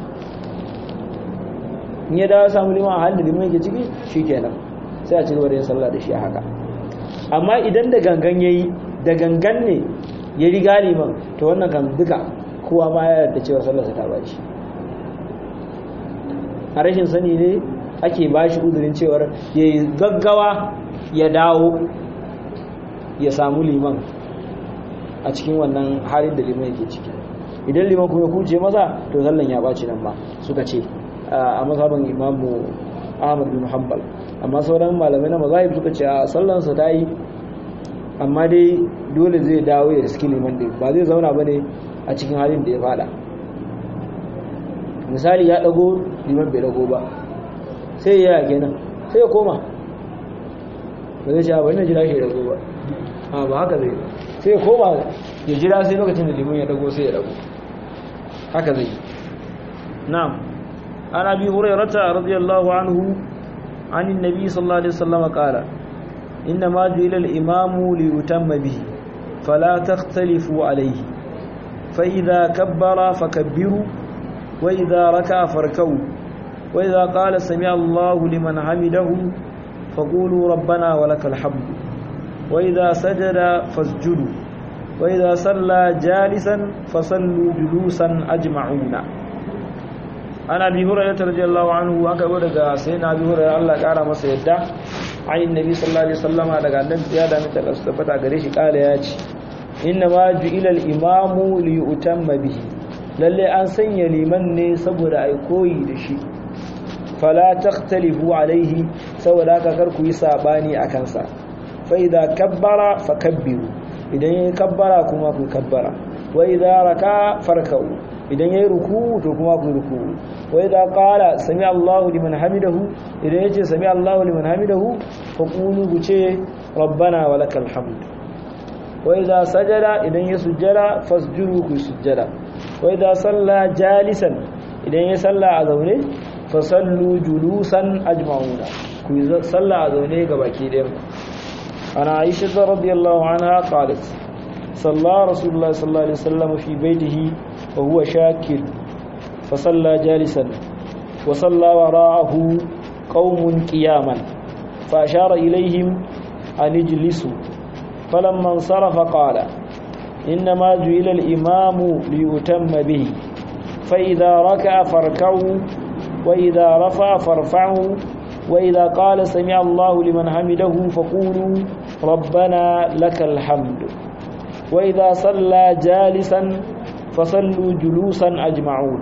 in ya dawo ya samu liman a halin da liman yake ciki shi kenan sai a cigaba da yin sallah da shi a haka amma idan da gangan ya yi da gangan ne ya riga liman to wannan kan duka kowa ma ya yarda cewa sallarsa ta bashi a rashin sani ne ake bashi uzurin cewar ya yi gaggawa ya dawo ya samu liman a cikin wannan halin da liman yake ciki idan liman kuma kuce masa to sallan ya ɓaci nan ba suka ce a mazhaban imamu ahmad bin hanbal amma sauran malamai na mazahib suka ce a sallansa ta yi amma dai dole zai dawo ya riski liman din ba zai zauna ba ne a cikin halin da ya fada misali ya dago liman bai dago ba sai ya yake nan sai ya koma ba zai ce ba ina jira shi ya dago ba a ba haka zai sai ya koma ya jira sai lokacin da liman ya dago sai ya dago haka zai na'am an abi hurairata radiyallahu anhu عن النبي صلى الله عليه وسلم قال إنما جعل الإمام ليتم به فلا تختلفوا عليه فإذا كبر فكبروا وإذا ركع فاركعوا وإذا قال سمع الله لمن حمده فقولوا ربنا ولك الحمد وإذا سجد فاسجدوا wa idza salla jalisan fasallu julusan ajma'una ana bi hurairah radiyallahu anhu aka go daga sayyidina abi hurairah Allah kara masa yadda ayin nabi sallallahu alaihi wasallama daga annabi ya da mita da tabbata gare shi kala ya ce inna ma ju'ila al-imamu li yutamma bihi lalle an sanya liman ne saboda ai koyi da shi fala takhtalifu alaihi saboda haka kar ku yi sabani akan sa fa idza kabbara fakabbiru idan yayi kabbara kuma ku kabbara wa idza raka farkau idan yayi ruku to kuma ku ruku wa idza qala sami Allahu liman hamidahu idan yace sami Allahu liman hamidahu fa qulu ku ce rabbana walakal hamd wa idza sajada idan ya sujjada fasjudu ku sujjada wa idza salla jalisan idan ya salla a zaune fa sallu julusan ajma'una ku salla a zaune ga baki ɗayan ana aisha radiyallahu anha qalat صلى رسول الله صلى الله عليه وسلم في بيته وهو شاكر فصلى جالسا وصلى وراءه قوم قياما فأشار إليهم أن اجلسوا فلما انصرف قال إنما جئل الإمام ليتم به فإذا ركع فاركعوا وإذا رفع فارفعوا وإذا قال سمع الله لمن حمده فقولوا ربنا لك الحمد وإذا صلى جالسا فصلوا جلوسا أجمعون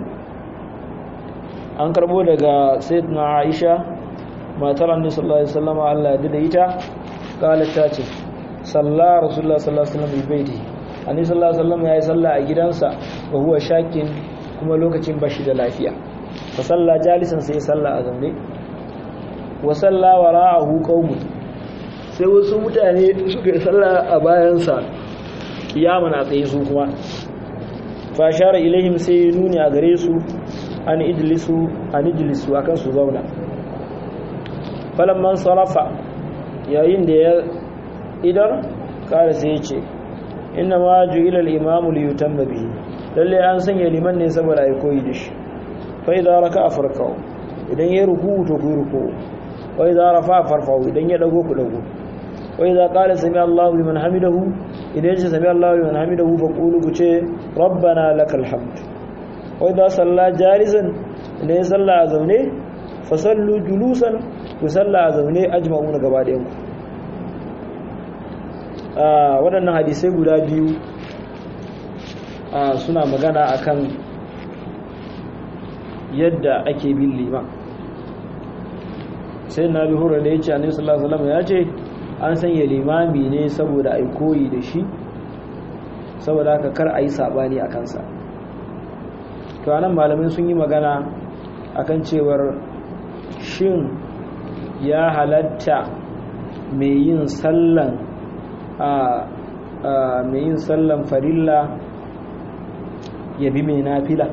an karbo daga sayyidina Aisha matar annabi sallallahu alaihi wasallam Allah ya dade ita qalat ta ce salla rasulullah sallallahu alaihi wasallam bi baiti annabi sallallahu alaihi wasallam yayi salla a gidansa wa huwa shakin kuma lokacin bashi da lafiya fa salla jalisan sai salla a zaune wa salla wara'ahu qaumun sai wasu mutane suka yi salla a bayansa kiyaman a tsaye su kuma fashara ilaihim sai nuni a gare su an ijlisu an ijlisu akan su zauna falamman sarafa yayin da ya idan kare sai ya ce inna ma ju'ila al-imamu li yutamma bihi lalle an sanya liman ne saboda ai koyi da shi fa idza raka'a farka'u idan ya ruku to ku ruku wa idza rafa'a farfa'u idan ya dago ku dago wa idza qala sami Allahu liman hamidahu idan ya sami Allahu liman hamidahu fa qulu ku ce rabbana lakal hamd wa idza salla jalisan idan ya salla a zaune fa sallu julusan ku salla a zaune ajma'una gaba ɗayan ku waɗannan hadisai guda biyu suna magana akan yadda ake bin liman sai na bi hura da ya ce annabi sallallahu alaihi wasallam ya ce an sanya limami ne saboda ai koyi da shi saboda haka kar a yi sabani a kansa to anan malamai sun yi magana akan cewar shin ya halatta mai yin sallan a mai yin sallan farilla ya bi mai nafila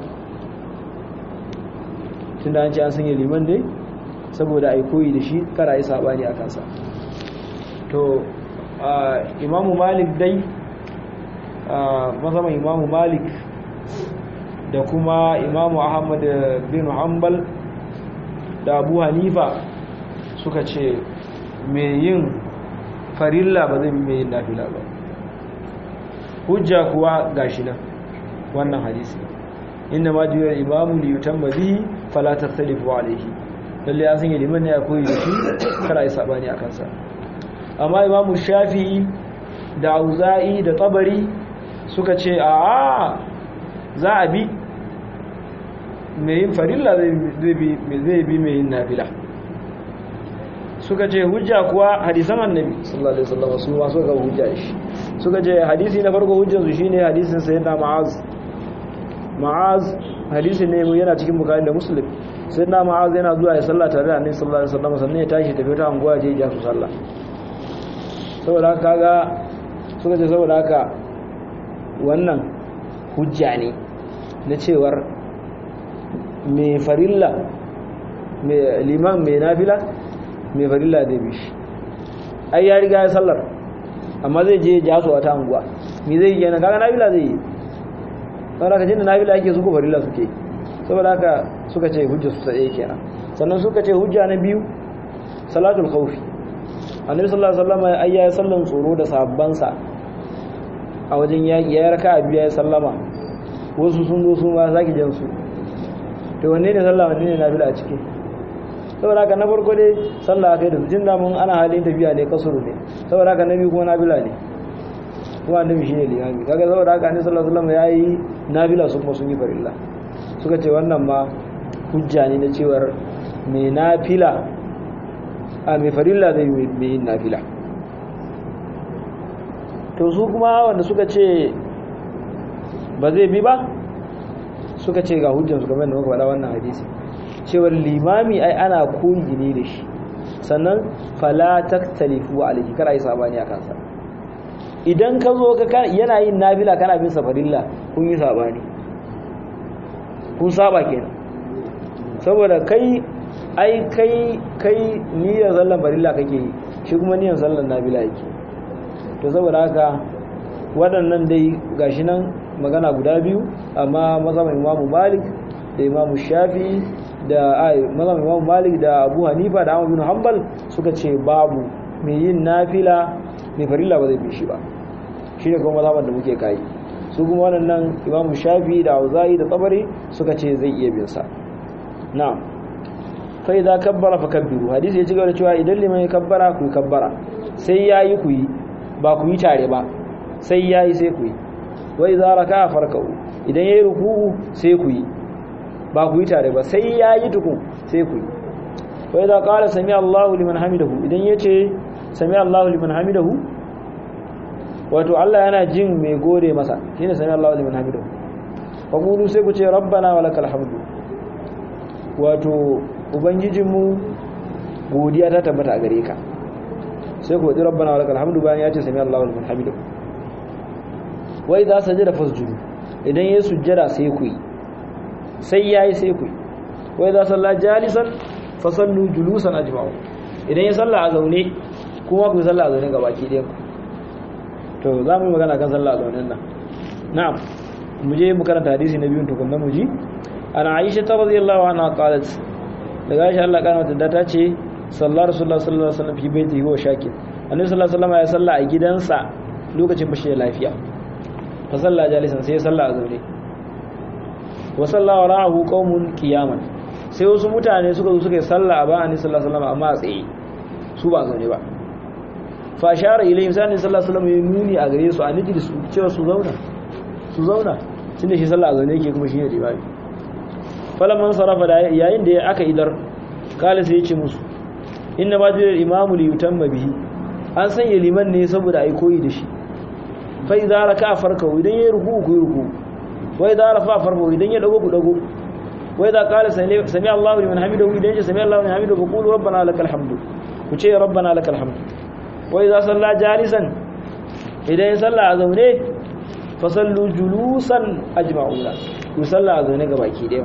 tun da an ce an sanya liman dai saboda ai koyi da shi kara yi sabani a kansa to imamu malik dai mazaman imamu malik da kuma imamu ahmad bin hanbal da abu hanifa suka ce mai yin farilla ba zai mai yin nafila ba hujja kuwa gashi nan wannan hadisi inda ma juyar imamu li yutamma bihi fala tasalifu alayhi lalle an sanya liman ne ya koyi da shi kada yi sabani a kansa amma imamu shafi'i da auza'i da tabari suka ce a za a bi mai yin farilla zai bi mai yin nafila suka ce hujja kuwa hadisan annabi sallallahu alaihi wasallam su ma suka hujja shi suka ce hadisi na farko hujjar su shine hadisin sayyidina ma'az ma'az hadisi ne yana cikin bukhari da muslim sayyidina ma'az yana zuwa ya salla tare da annabi sallallahu alaihi wasallam sannan ya tashi tafi ta anguwa je ya su sallah saboda haka kaga suka ce saboda haka wannan hujja ne na cewar mai farilla mai liman mai nafila mai farilla da bishi ai ya riga ya sallar amma zai je ya so wata anguwa me zai yi yana kaga nafila zai yi saboda ka jinda nafila yake su ko farilla suke saboda haka suka ce hujja su tsaye kenan sannan suka ce hujja na biyu salatul khawfi annabi sallallahu alaihi wasallam ai ya sallan tsoro da sabbansa a wajen yaƙi ya raka a biya ya sallama wasu sun zo sun ma sake jan su to wanne ne sallah wanne ne nafila a ciki saboda haka na farko dai sallah kai da jin damun ana halin tafiya ne kasuru ne saboda haka na biyu kuma nafila ne kuma annabi shine limami kaga saboda haka annabi sallallahu alaihi wasallam yayi nafila su kuma sun yi farilla suka ce wannan ma hujja ne na cewar mai nafila a mai farilla zai yi mai yin nafila to su kuma wanda suka ce ba zai bi ba suka ce ga hujjansu game da muka faɗa wannan hadisi cewar limami ai ana koyi ne da shi sannan fala taktalifu alayhi kar ai sabani a kansa idan ka zo ka yana yin nafila kana bin safarilla kun yi sabani kun saba kenan saboda kai ai kai kai niyyar sallan farilla kake yi shi kuma niyyar sallan nafila yake to saboda haka waɗannan dai gashi nan magana guda biyu amma mazhaban imamu malik da imamu shafi da ai mazhaban imamu malik da abu hanifa da ahmad bin hanbal suka ce babu mai yin nafila mai farilla ba zai bi shi ba shine kuma mazhaban da muke kai su kuma waɗannan imamu shafi da auza'i da tsabari suka ce zai iya bin sa na'am fa idza kabbara fakabbiru hadisi ya ci gaba da cewa idan liman ya kabbara ku kabbara sai yayi ku yi ba ku yi tare ba sai yayi sai ku yi wa idza raka'a farka'u idan yayi ruku'u sai ku yi ba ku yi tare ba sai yayi tukun sai ku yi wa idza qala sami Allahu liman hamidahu idan yace sami Allahu liman hamidahu wato Allah yana jin mai gode masa shine sami Allahu liman hamidahu fa qulu sai ku ce rabbana walakal hamdu wato ubangijinmu godiya ta tabbata a gare ka sai ku wadi rabbana walakal hamdu bayan ya ce sami Allahu liman hamidahu wai za sajada fasjudu idan ya sujjada sai ku yi sai yayi sai ku yi wai za salla jalisan fasallu julusan ajma'u idan ya salla a zaune kuma ku salla a zaune gabaki ɗayan ku to za mu yi magana kan sallah a zaunin nan na'am mu je mu karanta hadisi na biyun tukunna mu ji ana aisha ta radiyallahu anha qalat daga aisha Allah kana mata ta ce sallar rasulullah sallallahu alaihi wasallam fi baiti huwa shakir annabi sallallahu alaihi wasallam ya salla a gidansa lokacin bashi da lafiya fa salla jalisan sai ya salla a zaune wa salla wara'ahu qaumun qiyaman sai wasu mutane suka zo suka yi salla a bayan annabi sallallahu alaihi wasallam amma a tsaye su ba zaune ba fa shara ilayhim sai annabi sallallahu alaihi wasallam ya nuni a gare su a niji da su cewa su zauna su zauna tunda shi sallah a zaune yake kuma shi ne limami falaman sarafa da yayin da aka idar kala sai ya ce musu inna ma jira imamu li yutamma bihi an sanya liman ne saboda ai koyi da shi fa idza raka farka idan ya ruku ku ruku wa idza rafa farka idan ya dago ku dago wa idza qala sami Allahu liman hamidahu idan ya sami Allahu liman hamidahu qulu rabbana lakal hamdu ku ce rabbana lakal hamdu wa idza salla jalisan idan ya salla a zaune fa sallu julusan ajma'una ku salla a zaune gabaki ɗaya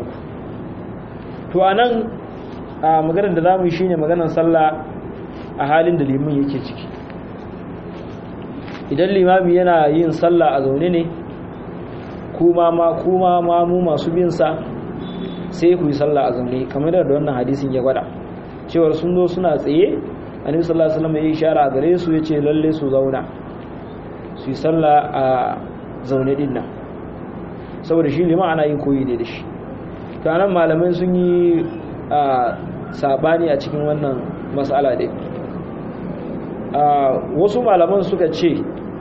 to anan a maganar da zamu yi shine maganar sallah a halin da limin yake ciki idan limami yana yin sallah a zaune ne kuma ma kuma ma mu masu bin sa sai ku yi sallah a zaune kamar da wannan hadisin ya gwada cewar sun zo suna tsaye annabi sallallahu alaihi wasallam ya ishara gare su yace lalle su zauna su yi sallah a zaune din nan saboda shi liman ana yin koyi ne da shi to anan malamai sun yi a sabani a cikin wannan mas'ala dai wasu malaman suka ce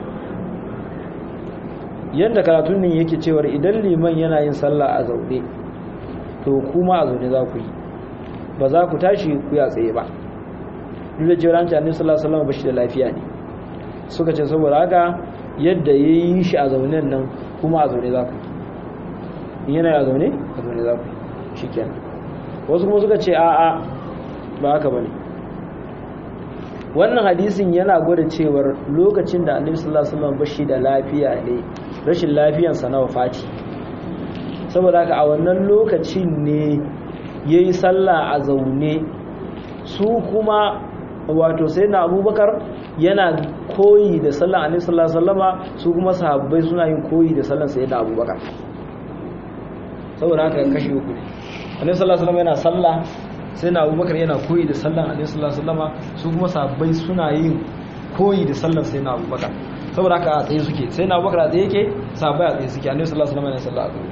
yadda karatun nan yake cewar idan liman yana yin sallah a zaune to kuma a zaune za ku yi ba za ku tashi ku ya tsaye ba duk da cewa ranci annabi sallallahu alaihi wasallam bashi da lafiya ne suka ce saboda haka yadda yayi shi a zaune nan kuma a zaune za ku yi yana a zaune a zaune za ku yi shikenan wasu kuma suka ce a a ba haka bane wannan hadisin yana gwada cewar lokacin da annabi sallallahu alaihi wasallam bashi da lafiya ne rashin lafiyansa na wafati saboda haka a wannan lokacin ne yayi sallah a zaune su kuma wato sai na abubakar yana koyi da sallan annabi sallallahu alaihi wasallama su kuma sahabbai suna yin koyi da sallan sayyidina abubakar saboda haka kashi uku annabi sallallahu alaihi wasallama yana sallah sai na abubakar yana koyi da sallan annabi sallallahu alaihi wasallama su kuma sahabbai suna yin koyi da sallan sayyidina abubakar saboda haka a tsaye suke sai na bakar a tsaye yake sabai a tsaye suke annabi sallallahu alaihi wasallam yana sallah a tsaye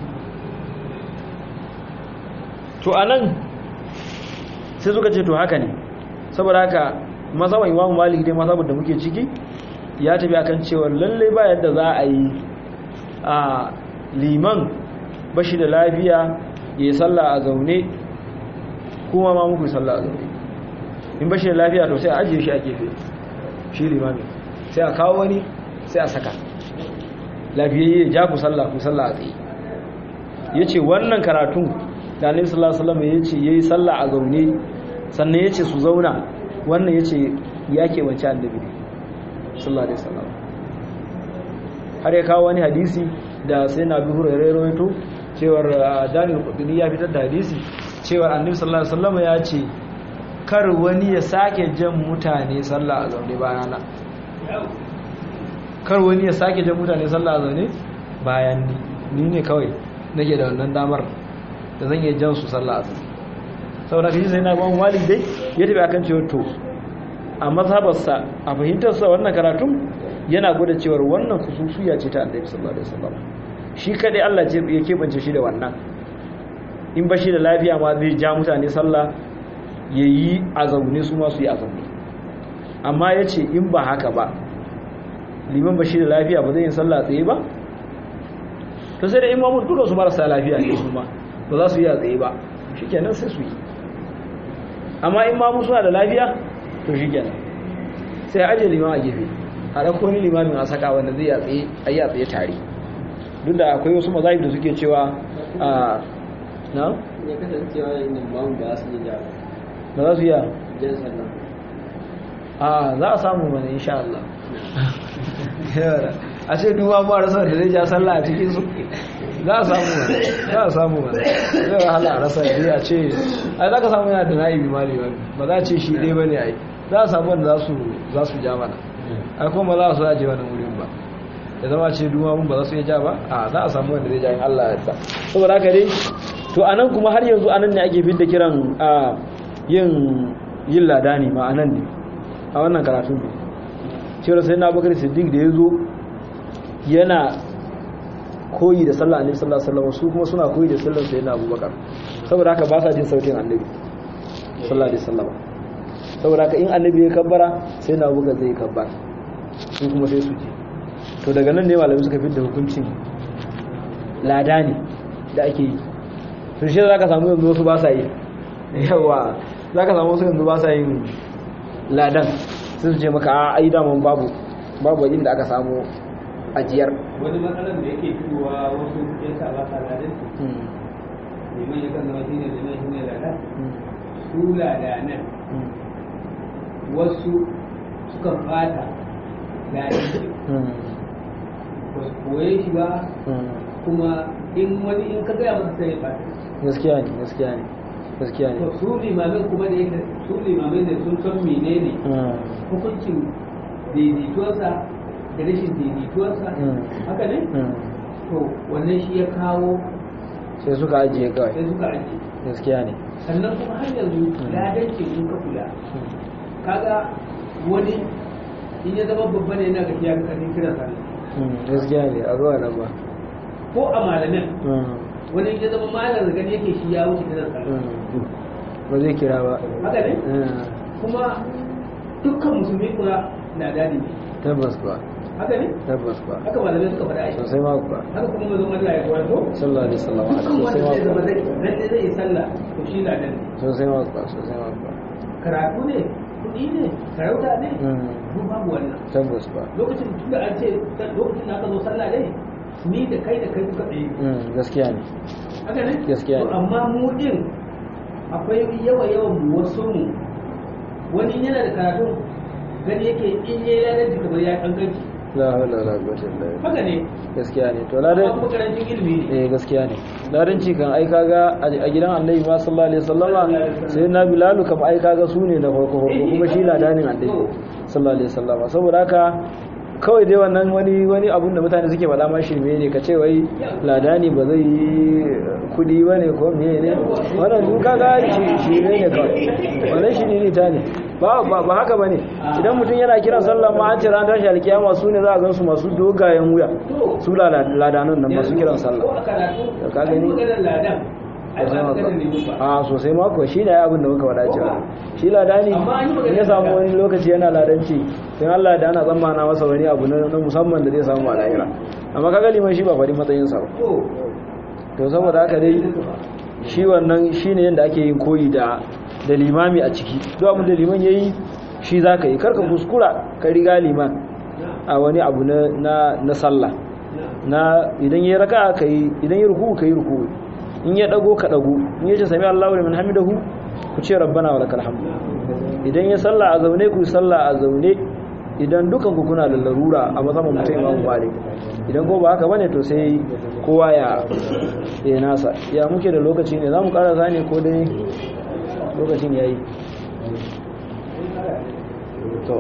to anan sai suka ce to haka ne saboda haka mazhaban imamu malik dai mazhaban da muke ciki ya tafi akan cewa lalle ba yadda za a yi a liman bashi da lafiya ya yi sallah a zaune kuma ma muku sallah a zaune in bashi da lafiya to sai a ajiye shi a gefe shi limamin sai a kawo wani sai a saka lafiyayye ja ku sallah ku sallah a tsaye ya ce wannan karatun da alaihi sallallahu alaihi wasallam ya ce ya yi sallah a zaune sannan ya ce su zauna wannan ya ce ya keɓance annabi sallallahu alaihi wasallam har ya kawo wani hadisi da sai na bi hurairai rawaito cewar daniel kudini ya fitar da hadisi cewar annabi sallallahu alaihi wasallam ya ce kar wani ya sake jan mutane sallah a zaune bayana kar wani ya sake jan mutane sallah a zaune bayan ni ni ne kawai nake da wannan damar da zan iya jan su sallah a zaune saboda kashi sai na ban walid dai ya tafi akan cewa to a mazhabarsa a fahimtarsa wannan karatun yana gwada cewar wannan khususiya ce ta annabi sallallahu alaihi wasallam shi kadai Allah ce ya kebance shi da wannan in ba shi da lafiya ma zai ja mutane sallah yayi a zaune su ma su yi a zaune amma yace in ba haka ba liman ba shi da lafiya ba zai yin sallah tsaye ba to sai da imamu duka su marasa lafiya ne su ma ba za su yi a tsaye ba shikenan sai su yi amma imamu suna da lafiya to shikenan sai aje liman a gefe a ɗauko wani limamin a saka wanda zai yatsi a yi tsaye tare duk da akwai wasu mazahib da suke cewa a na? ya kasancewa yin bamu ba su yi da ba za su yi jan sallah a za a samu mana insha Allah a ce duba ma rasa da zai ja sallah a cikin su za a samu mana za a samu mana zai wahala a rasa da a ce ai za ka samu yana da na'ibi mali ba za a ce shi ɗaya ba ne ai za a samu wanda za su ja mana ai kuma za su aje wani wurin ba da zama ce duma mun ba za su iya ja ba a za a samu wanda zai ja in Allah ya yarda saboda haka dai to anan kuma har yanzu anan ne ake fidda kiran a yin yin ladani ma anan ne a wannan karatu ne cewa sai na bakar siddiq da ya zo yana koyi da sallah annabi sallallahu alaihi wasallam su kuma suna koyi da sallar sayyidina abubakar saboda haka ba sa jin sautin annabi sallallahu alaihi wasallam saboda haka in annabi ya kabbara sai na abubakar zai kabbara su kuma sai su je to daga nan ne malamai suka fitar da hukuncin lada ne da ake yi to shi za ka samu yanzu wasu ba sa yi yawa za ka samu wasu yanzu ba sa yin ladan sai su ce maka a ai daman babu babu inda aka samu ajiyar wani matsalar da yake fitowa wasu ya sa ba sa ladan liman ya kan zama shine liman shine ladan su ladanan wasu suka fata ladan ba su koye shi ba kuma in wani in ka gaya masa sai ya fata gaskiya ne gaskiya ne gaskiya ne to su limamin kuma da yake su limamin da sun san menene hukuncin daidaituwarsa da rashin daidaituwarsa haka ne to wannan shi ya kawo sai suka ajiye kawai sai suka ajiye gaskiya ne sannan kuma har yanzu ladancin in ka kula kaga wani in ya zama babba ne yana gafiya ga karfin kiran sa gaskiya ne a zuwa nan ba ko a malamin wani in ya zama malar da gani yake shi ya wuce kiran sa ba zai kira ba haka ne kuma dukkan musulmi kula na dadi ne tabbas ba haka ne tabbas ba haka malamai suka faɗa ai sosai ma kuwa haka kuma mazan Allah ya kwato sallallahu alaihi wasallam dukkan sosai wanda ma zai zama kuwa zai lalle zai yi sallah to shi na dan sosai ma kuwa sosai ma kuwa karatu ne kuɗi ne sarauta ne duk babu wannan tabbas ba lokacin tunda an ce lokacin da aka zo sallah dai ni da kai da kai duka ɗaya gaskiya ne haka ne Gaskiya ne. To amma mu din akwai yawa yawan mu wasu mu wani yana da karatu gani yake in yayi ladan kamar ya kankanci la hawla wala quwwata illa billah haka ne gaskiya ne to amma ladan kuma karancin ilimi ne eh gaskiya ne ladanci kan ai kaga a gidan annabi ma sallallahu alaihi wasallama sai na bilalu kam ai kaga su ne na farko farko kuma shi ladanin annabi sallallahu alaihi wasallama saboda haka kawai dai wannan wani wani abun da mutane suke faɗa ma shirme ne ka ce wai ladani ba zai yi kudi ba ne ko meye ne wannan duk kaga shi shirme ne kawai wannan shi ne ta ne ba ba ba haka bane idan mutum yana kiran sallah ma an ce ran tashi alkiyama su ne za a gan su masu dogayen wuya su lada- ladanan nan masu kiran sallah ko a karatu Ka gani? an yi maganar ladan ai ba maganar ne ba a sosai mako shi ne abin da muka faɗa cewa shi ladani Amma an yi magana in ya samu da- wani lokaci yana ladanci sai Allah da ana tsammana masa wani abu na na musamman da zai samu a lahira amma kaga liman shi ba faɗi matsayinsa ba to to saboda haka dai shi wannan shine yadda ake yin koyi da da limami a ciki duk abin da liman yayi shi zaka yi karka kuskura ka riga liman a wani abu na na, na sallah na idan yayi raka'a kai idan yayi ruku kai ruku in ya dago ka dago in yace sami Allahu liman hamidahu ku ce rabbana walakal hamd idan ya salla a zaune ku salla a zaune idan dukan ku kuna da larura a matsayin mutum Imam Malik idan ko ba haka bane to sai kowa ya ya nasa ya muke da lokaci ne zamu karasa ne ko dai lokacin yayi to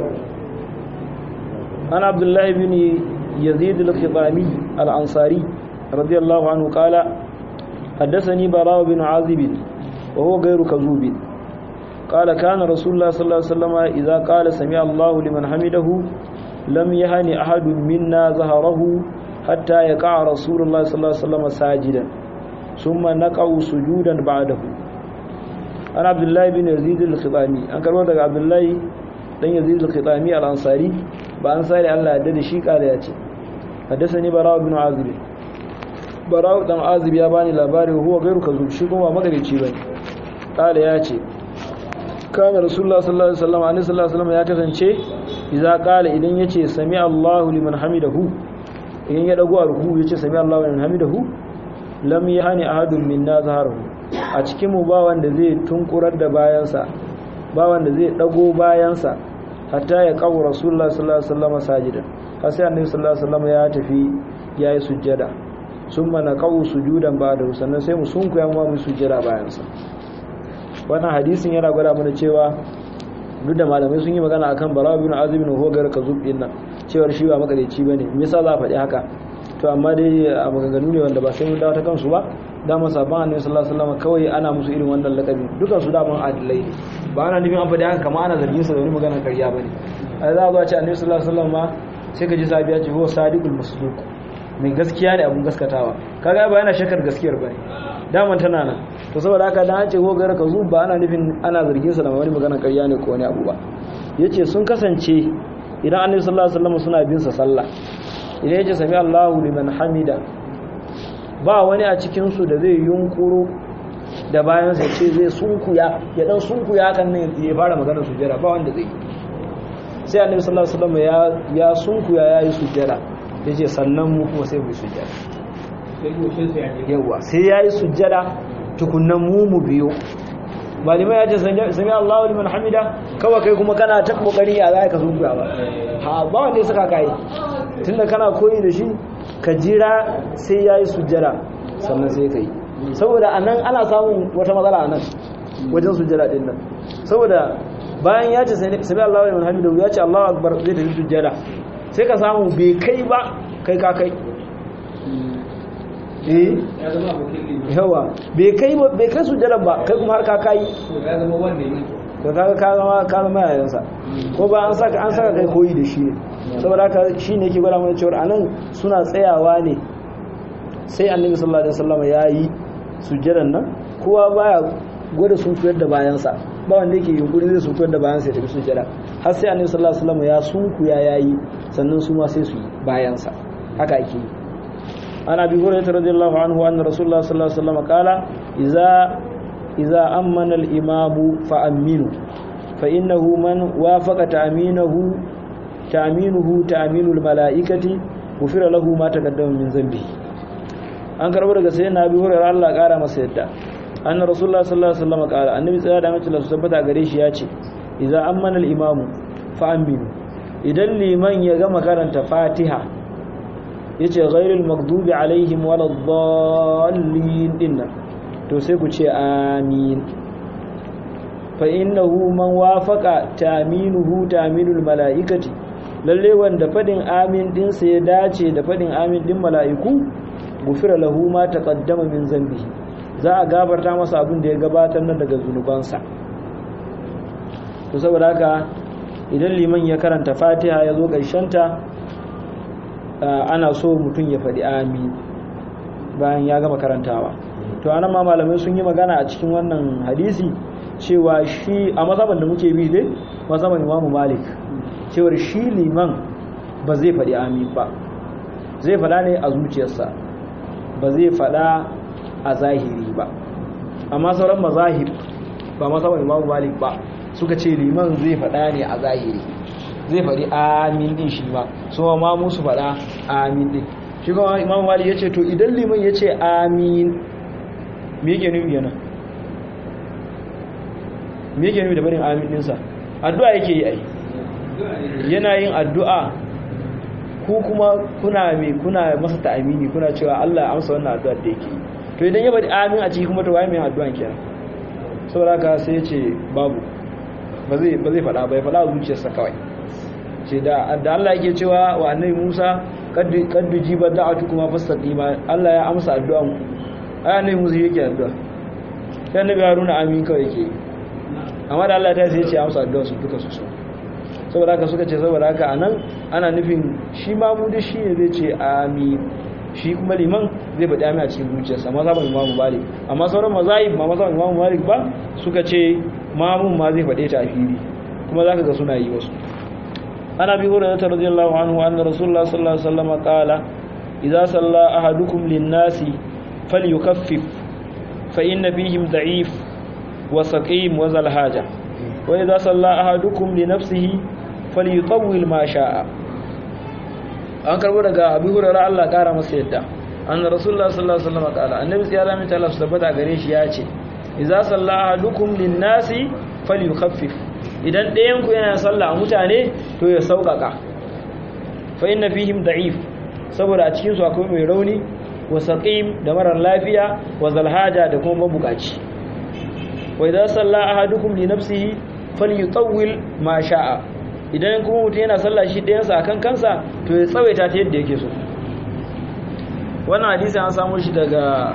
أنا عبد الله بن يزيد الخطامي الأنصاري رضي الله عنه قال حدثني براء بن عازب وهو غير كذوب قال كان رسول الله صلى الله عليه وسلم إذا قال سمع الله لمن حمده لم يهن أحد منا ظهره حتى يقع رسول الله صلى الله عليه وسلم ساجدا ثم نقع سجودا بعده أنا عبد الله بن يزيد الخطامي أنكر ورد عبد الله بن يزيد الخطامي الأنصاري بأنصاري الله يدد شيء قال ياتي حدثني براء بن عازب براء بن عازب يا باني لاباري وهو غير كذوب شي kuma magareci bane قال yace kana rasulullah sallallahu alaihi wasallam annabi sallallahu alaihi wasallam ya kasance idza qala idan yace sami Allahu liman hamidahu idan ya dago a ruku yace sami Allahu liman hamidahu lam yahani ahadun minna zaharahu a cikin mu ba wanda zai tunkurar da bayansa ba wanda zai dago bayansa hatta ya kawo rasulullah sallallahu alaihi wasallam sajidan har sai annabi sallallahu alaihi wasallam ya tafi yayi sujjada summa naqau sujudan ba'da sannan sai mu sunkuya mu mu sujjada bayansa wannan hadisin yana gwada mana cewa duk da malamai sun yi magana akan bara bin azib bin hogar kazub din nan cewar shi ba makareci bane me yasa za a faɗi haka to amma dai a maganganu ne wanda ba sai mun dawo ta kansu ba dama sabon annabi sallallahu alaihi wasallam kawai ana musu irin wannan lakabi dukan su daman adilai ne ba ana nufin an faɗi haka kamar ana zargin sa da wani magana ƙarya bane ai za a zo a ce annabi sallallahu alaihi wasallam ma sai ka ji sabiya ce huwa sadiqul masduq mai gaskiya ne abun gaskatawa kaga ba yana shakar gaskiyar bane daman tana nan to saboda haka dan an ce ko gara ka zu ba ana nufin ana zargin sa da wani magana ƙarya ne ko wani abu ba yace sun kasance idan annabi sallallahu alaihi wasallam suna bin sa sallah idan yace sami Allahu liman hamida ba wani a cikin su da zai yunkuro da bayan sa ce zai sunkuya ya dan sunkuya hakan ne ya fara magana sujjada ba wanda zai sai annabi sallallahu alaihi wasallam ya ya sunkuya yayi sujjada yace sannan mu kuma sai mu yi sujjada sai goshin su ya je yawa sai yayi sujjada tukunnan mu mu biyo malimai ya ce sami Allahu liman hamida kawai kai kuma kana ta kokari ya zai ka sunkuya ba ha ba wanda ya saka kai tunda kana koyi da shi ka jira sai yayi sujjada sannan sai kai saboda anan ana samun wata matsala anan wajen sujjada din nan saboda bayan ya ce sami Allahu liman hamida ya ce Allahu akbar zai tafi sujjada sai ka samu bai kai ba kai ka kai eh ya zama abokin liman yawa bai kai ba bai kai sujjada ba kai kuma har ka kai to ya zama wanda ne to kaga ka zama ka zama yayansa ko ba an saka an saka kai koyi da shi ne saboda haka shine yake gwada mana cewa anan suna tsayawa ne sai annabi sallallahu alaihi wasallam yayi sujjadan nan kowa baya gwada sun koyar da bayansa ba wanda yake yunkuri zai sun koyar da bayansa ya tafi sujjada har sai annabi sallallahu alaihi wasallam ya sunkuya yayi sannan su ma sai su yi bayansa haka ake yi عن ابي هريره رضي الله عنه ان رسول الله صلى الله عليه وسلم قال اذا اذا امن الامام فامنوا فانه من وافق تامينه تامينه تامين الملائكه غفر له ما تقدم من ذنبه an karbo daga sai na bi hurairar Allah kara masa yadda anna rasulullah sallallahu alaihi wasallam kala annabi tsaya da mace Allah tabbata gare shi ya ce idza ammana al-imamu fa aminu idan liman ya gama karanta fatiha yace ghairul maghdubi alaihim waladdallin dinnan to sai ku ce amin fa innahu man wafaqa taminuhu taminul malaikati lalle wanda fadin amin din sa ya dace da fadin amin din mala'iku gufira lahu ma taqaddama min zambihi za a gabarta masa abin da ya gabatar nan daga zunubansa to saboda haka idan liman ya karanta fatiha ya zo ta ana so mutum ya faɗi amin bayan ya gama karantawa to anan ma malamai sun yi magana a cikin wannan hadisi cewa shi a masaban da muke bi dai masaban imamu malik cewar shi liman ba zai faɗi amin ba zai faɗa ne a zuciyarsa ba zai faɗa a zahiri ba amma sauran mazahib ba masaban imamu malik ba suka ce liman zai faɗa ne a zahiri zai faɗi amin din shi ba so ma musu faɗa amin din shi kuma imamu malik ya ce to idan liman ya ce amin me yake nufi yana me yake nufi da barin amin dinsa addu'a yake yi ai yana yin addu'a ku kuma kuna me kuna masa ta'amini kuna cewa Allah ya amsa wannan addu'ar da yake yi to idan ya bari amin a ciki kuma to waye mai addu'an kenan saboda haka sai ya ce babu ba zai ba zai fada ba ya fada zuciyarsa kawai ce da da Allah yake cewa wa annabi Musa kaddu kaddu jiba da'atu kuma fastaqima Allah ya amsa addu'an ku ai annabi Musa yake addu'a sai annabi Haruna amin kawai yake amma da Allah ta sai ya ce amsa addu'an su duka su so saboda haka suka ce saboda haka anan ana nufin shi ma mu da shi ne zai ce amin shi kuma liman zai faɗi amin a cikin zuciyarsa mazhaban imamu malik amma sauran mazahib ma mazhaban imamu malik ba suka ce mamun ma zai faɗe ta a fili kuma zaka ga suna yi wasu ana bi hurairah radiyallahu anhu anna rasulullah sallallahu alaihi wasallam qala idza salla ahadukum lin-nasi falyukaffif fa inna fihim da'if wa saqim wa zal haja wa idza salla ahadukum li nafsihi falyutawwil ma sha'a an karbo daga abu hurara Allah kara masa yadda anna rasulullah sallallahu alaihi wasallam kala annabi sai ya zama ta Allah tabbata gare shi ya ce idza salla ahadukum lin-nasi falyukhaffif idan ɗayan ku yana sallah a mutane to ya sauƙaƙa fa inna fihim da'if saboda a cikin su akwai mai rauni wa saqim da marar lafiya wa zalhaja da kuma mabukaci wa idza salla ahadukum li nafsihi falyutawwil ma sha'a idan kuma mutum yana sallah shi ɗayansa a kan kansa to ya tsawaita ta yadda yake so wannan hadisi an samu shi daga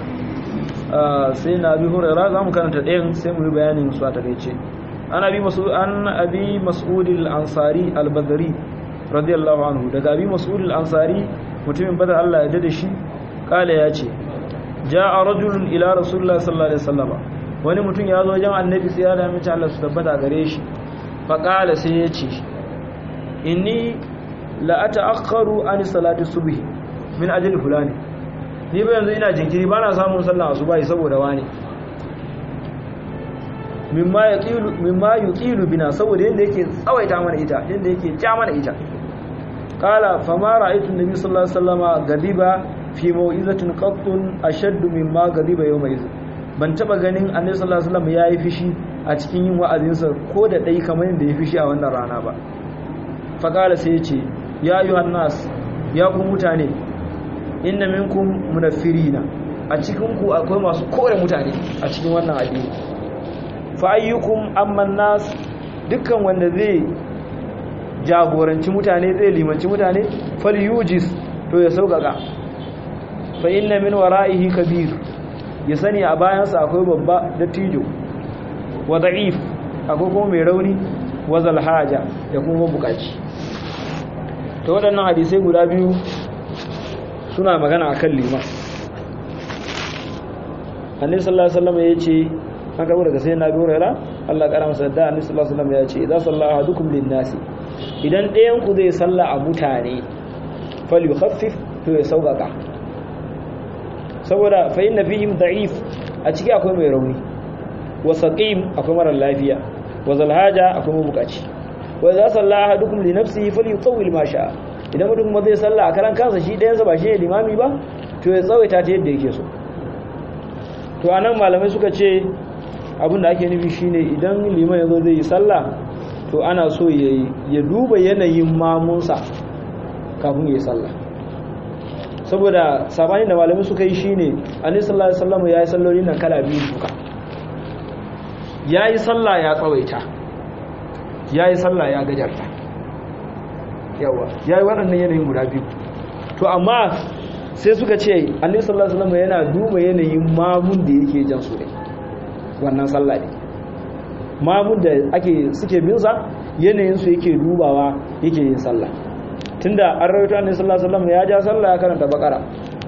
sai na abi hurera za mu karanta ɗayan sai mu yi bayanin su a takaice an abi mas'ud al-ansari al-badri radiyallahu anhu daga abi mas'ud al-ansari mutumin badar Allah ya dade shi kala ya ce ja'a rajulun ila rasulullah sallallahu alaihi wasallam wani mutum ya zo wajen annabi sai ya da mace Allah su tabbata gare shi fa kala sai ya ce inni la ata'akharu an salati subhi min ajli fulani ni ba yanzu ina jinkiri bana samun sallar asuba saboda wani mimma yaqilu mimma yuqilu bina saboda yanda yake tsawaita mana ita yanda yake ja mana ita qala fama ra'aytu an-nabi sallallahu alaihi wasallam gadiba fi mau'izatin qattun ashaddu mimma gadiba yawma idh ban taba ganin annabi sallallahu alaihi wasallam yayi fishi a cikin yin wa'azinsa ko da dai kamar yanda ya fishi a wannan rana ba faƙala sai ce ya yi hannas ya ku mutane inna minkum munafirina a cikinku akwai masu kore mutane a cikin wannan addini fa ayyukum amman nas dukkan wanda zai jagoranci mutane zai limanci mutane falyujis to ya sauƙaƙa fa inna min wara'ihi kabir ya sani a bayansa akwai babba dattijo wa da'if akwai kuma mai rauni wa zalhaja da kuma mabukaci ta waɗannan hadisai guda biyu suna magana akan liman annabi sallallahu alaihi wasallam yace an karbo daga sayyidina Abu Hurairah Allah kara masa da annabi sallallahu alaihi wasallam yace idza salla ahadukum lin-nasi idan ɗayan ku zai salla a mutane falyukhaffif to ya sauƙaƙa saboda fa inna fihim da'if a ciki akwai mai rauni wa saqim akwai mara lafiya wa zalhaja akwai mabukaci wa idza salla ahadukum li nafsihi falyutawwil ma sha'a idan mutum kuma zai salla a karan kansa shi ɗayansa ba shi ne limami ba to ya tsawaita ta yadda yake so to anan malamai suka ce abin da ake nufi shine idan liman yazo zai yi sallah to ana so ya duba yanayin mamunsa kafin ya yi sallah saboda sabani da malamai suka yi shine annabi sallallahu alaihi wasallam ya yi salloli nan kala biyu duka ya yi sallah ya tsawaita ya yi sallah ya gajarta yawa ya yi waɗannan yanayin guda biyu to amma sai suka ce annabi sallallahu alaihi wasallam yana duba yanayin mamun da yake jan su ne wannan sallah ne mamun da ake suke bin sa yanayin su yake dubawa yake yin sallah tunda an rawaito annabi sallallahu alaihi wasallam ya ja sallah ya karanta bakara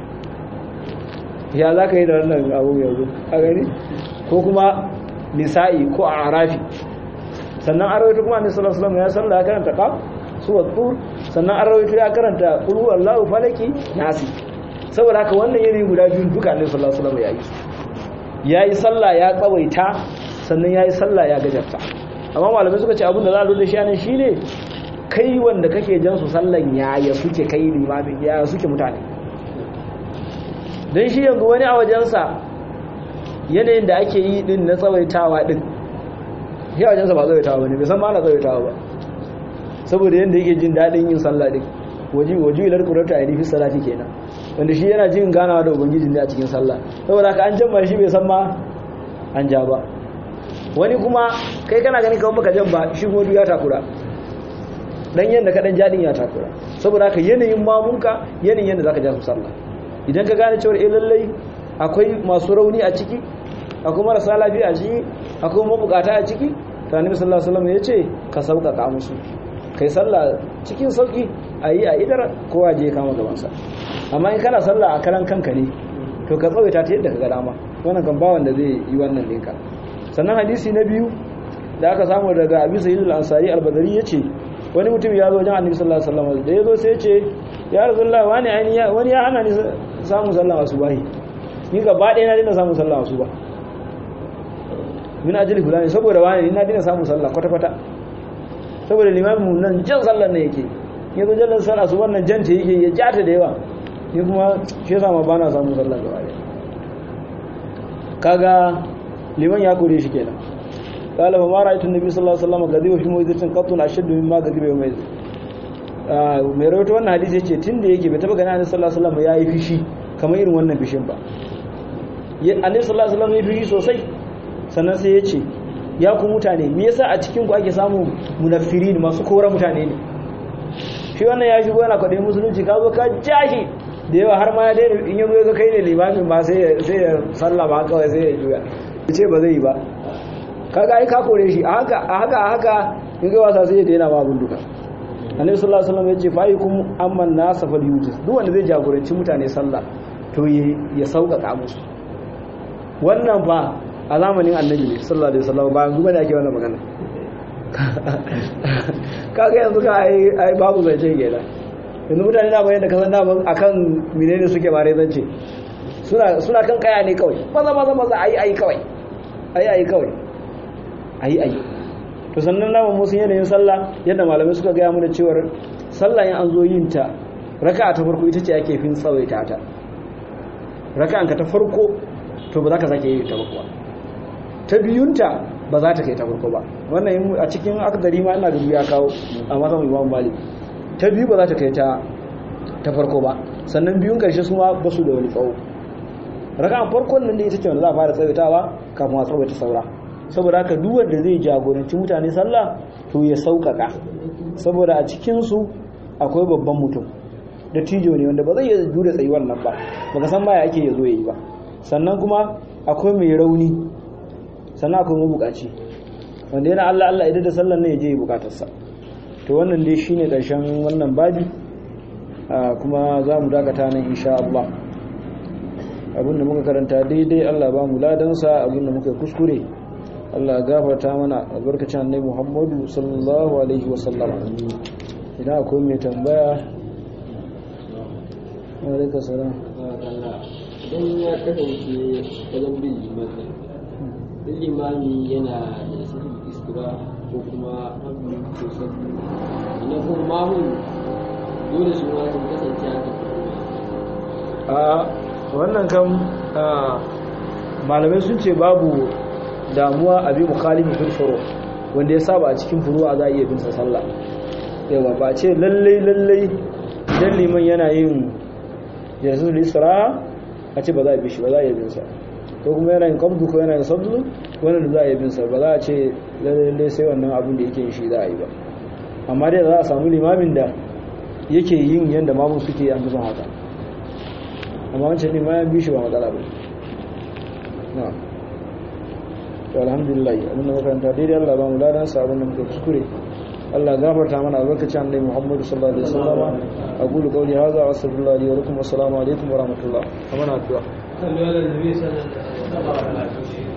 ya za ka yi da wannan abu yanzu a gani ko kuma nisa'i ko a arafi sannan an rawaito kuma annabi sallallahu alaihi wasallam ya sallah ya karanta qaf suwa tur sannan an rawaito ya karanta qul huwallahu falaki nasi saboda haka wannan yanayi guda biyu duka annabi sallallahu alaihi wasallam ya yi yayi sallah ya tsawaita sannan yayi sallah ya gajarta amma malamai suka ce abin da za a lura shi anan shine kai wanda kake jan su sallan ya ya suke kai limamin ya suke mutane don shi yanzu wani a wajensa yanayin da ake yi din na tsawaitawa din ya wajensa ba tsawaitawa ba ne bai san ma na tsawaitawa ba saboda yadda yake jin daɗin yin sallah din waji waji ilar kurata a nufi salati kenan wanda shi yana jin ganawa da ubangiji ne a cikin sallah saboda haka an jamma shi bai san ma an ja ba wani kuma kai kana ganin kawai baka jan ba shi kuma ya takura dan yanda ka dan jadin ya takura saboda haka yanayin mamunka yanayin yanda zaka ja su sallah idan ka gane cewa eh lallai akwai masu rauni a ciki akwai marasa lafiya a ciki akwai mabukata a ciki to annabi sallallahu alaihi wasallam yace ka sauƙaƙa musu kai sallah cikin sauki ayi a idar kowa je kama gaban sa amma in kana sallah a karan kanka ne to ka tsawaita ta yadda ka ga dama wannan kan ba wanda zai yi wannan ɗinka sannan hadisi na biyu da aka samu daga abi sa'id al-ansari al-badri yace wani mutum ya zo wajen annabi sallallahu alaihi wasallam da yazo sai yace ya rasulullah wani aini wani ya hana ni samu sallah asubahi ni gaba ɗaya na dina samu sallah asuba min ajli fulani saboda wani na dina samu sallah kwata kwata saboda limamin mu nan jan sallar ne yake ya zo jallar sallah su wannan janta yake ya jata da yawa ni kuma shi yasa ma bana samu sallah gaba ɗaya kaga liman ya kore shi kenan قال فما رايت النبي صلى الله عليه وسلم غضب في موعظه قط اشد مما غضب يوم اذ mai rawaito wannan hadisi yace tunda yake bai taba gani annabi sallallahu alaihi wasallam yayi fishi kamar irin wannan fishin ba annabi sallallahu alaihi wasallam yayi fishi sosai sannan sai yace ya ku mutane me yasa a cikin ku ake samu munaffirin masu kora mutane ne shi wannan ya shigo yana kwadai musulunci ka zo ka jashi da yawa har ma ya daina in yanzu ya zo kai ne limamin ba sai ya sai ya sallama kawai sai ya juya ce ba zai yi ba kaga ai ka kore shi a haka a haka a haka in ga wasa sai ya daina ma abin duka annabi sallallahu alaihi wasallam ya ce fa'ikum amman nasa fal yujis duk wanda zai jagoranci mutane sallah to ya sauƙaƙa musu wannan fa a zamanin annabi ne sallallahu alaihi wasallam ba yanzu bane ake wannan magana kaga yanzu ka ai ai babu zance kenan yanzu mutane da bayan da kasan da akan menene suke bare zance suna suna kan kaya ne kawai maza maza maza ayi ayi kawai ayi ayi kawai ayi ayi to sannan namu musu yanayin sallah yadda malamai suka gaya mana cewar sallah in an zo yin ta raka'a ta farko ita ce ake fin tsawaita ta raka'an ka ta farko to ba za ka sake yi ta ba kuwa ta biyunta ba za ta kai ta farko ba wannan a cikin akdari ma ina da ya kawo a matan imam malik ta biyu ba za ta kai ta ta farko ba sannan biyun karshe su ma ba su da wani tsawo raka'an farkon nan da ita ce wanda za a fara tsawaitawa kafin a tsawaita saura saboda haka duk wanda zai jagoranci mutane sallah to ya sauƙaƙa saboda a cikinsu akwai babban mutum da tijo ne wanda ba zai iya jure tsayuwar nan ba baka san baya ake ya zo ya yi ba sannan kuma akwai mai rauni sannan akwai mabukaci wanda yana Allah Allah idan da sallar ne ya je bukatarsa to wannan dai shine ƙarshen wannan babi kuma za mu dakata nan insha Allah abinda muka karanta daidai Allah ba mu ladansa abinda muka kuskure Allah gafarta mana albarkacin annabi Muhammadu sallallahu alaihi wasallam idan akwai mai tambaya alaika salam idan ya kasance wajen bin limani bin limani yana da sirri iskura ko kuma hannu ko sabu idan kuma mahun dole su ma sun kasance haka a wannan kan malamai sun ce babu damuwa a bi mukhalifi fil furu wanda ya saba a cikin furu'a za a iya bin sa sallah yawa ba ce lallai lallai idan liman yana yin yanzu isra a ce ba za a bi shi ba za a iya bin sa ko kuma yana yin qabdu ko yana yin sabdu wannan da za a iya bin sa ba za a ce lallai sai wannan abin da yake yin shi za a yi ba amma dai za a samu limamin da yake yin yanda mamun suke an fi son haka amma wancan limamin bi shi ba matsala ba na'am to alhamdulillah abin da makaranta daidai Allah ba mu ladan sa abin da muka kuskure Allah gafarta mana albarkacin annabi Muhammad sallallahu alaihi wasallam aqulu qawli hadha wa astaghfirullahi li wa lakum wa assalamu alaikum wa rahmatullah amana addu'a sallu ala nabi sallallahu alaihi wasallam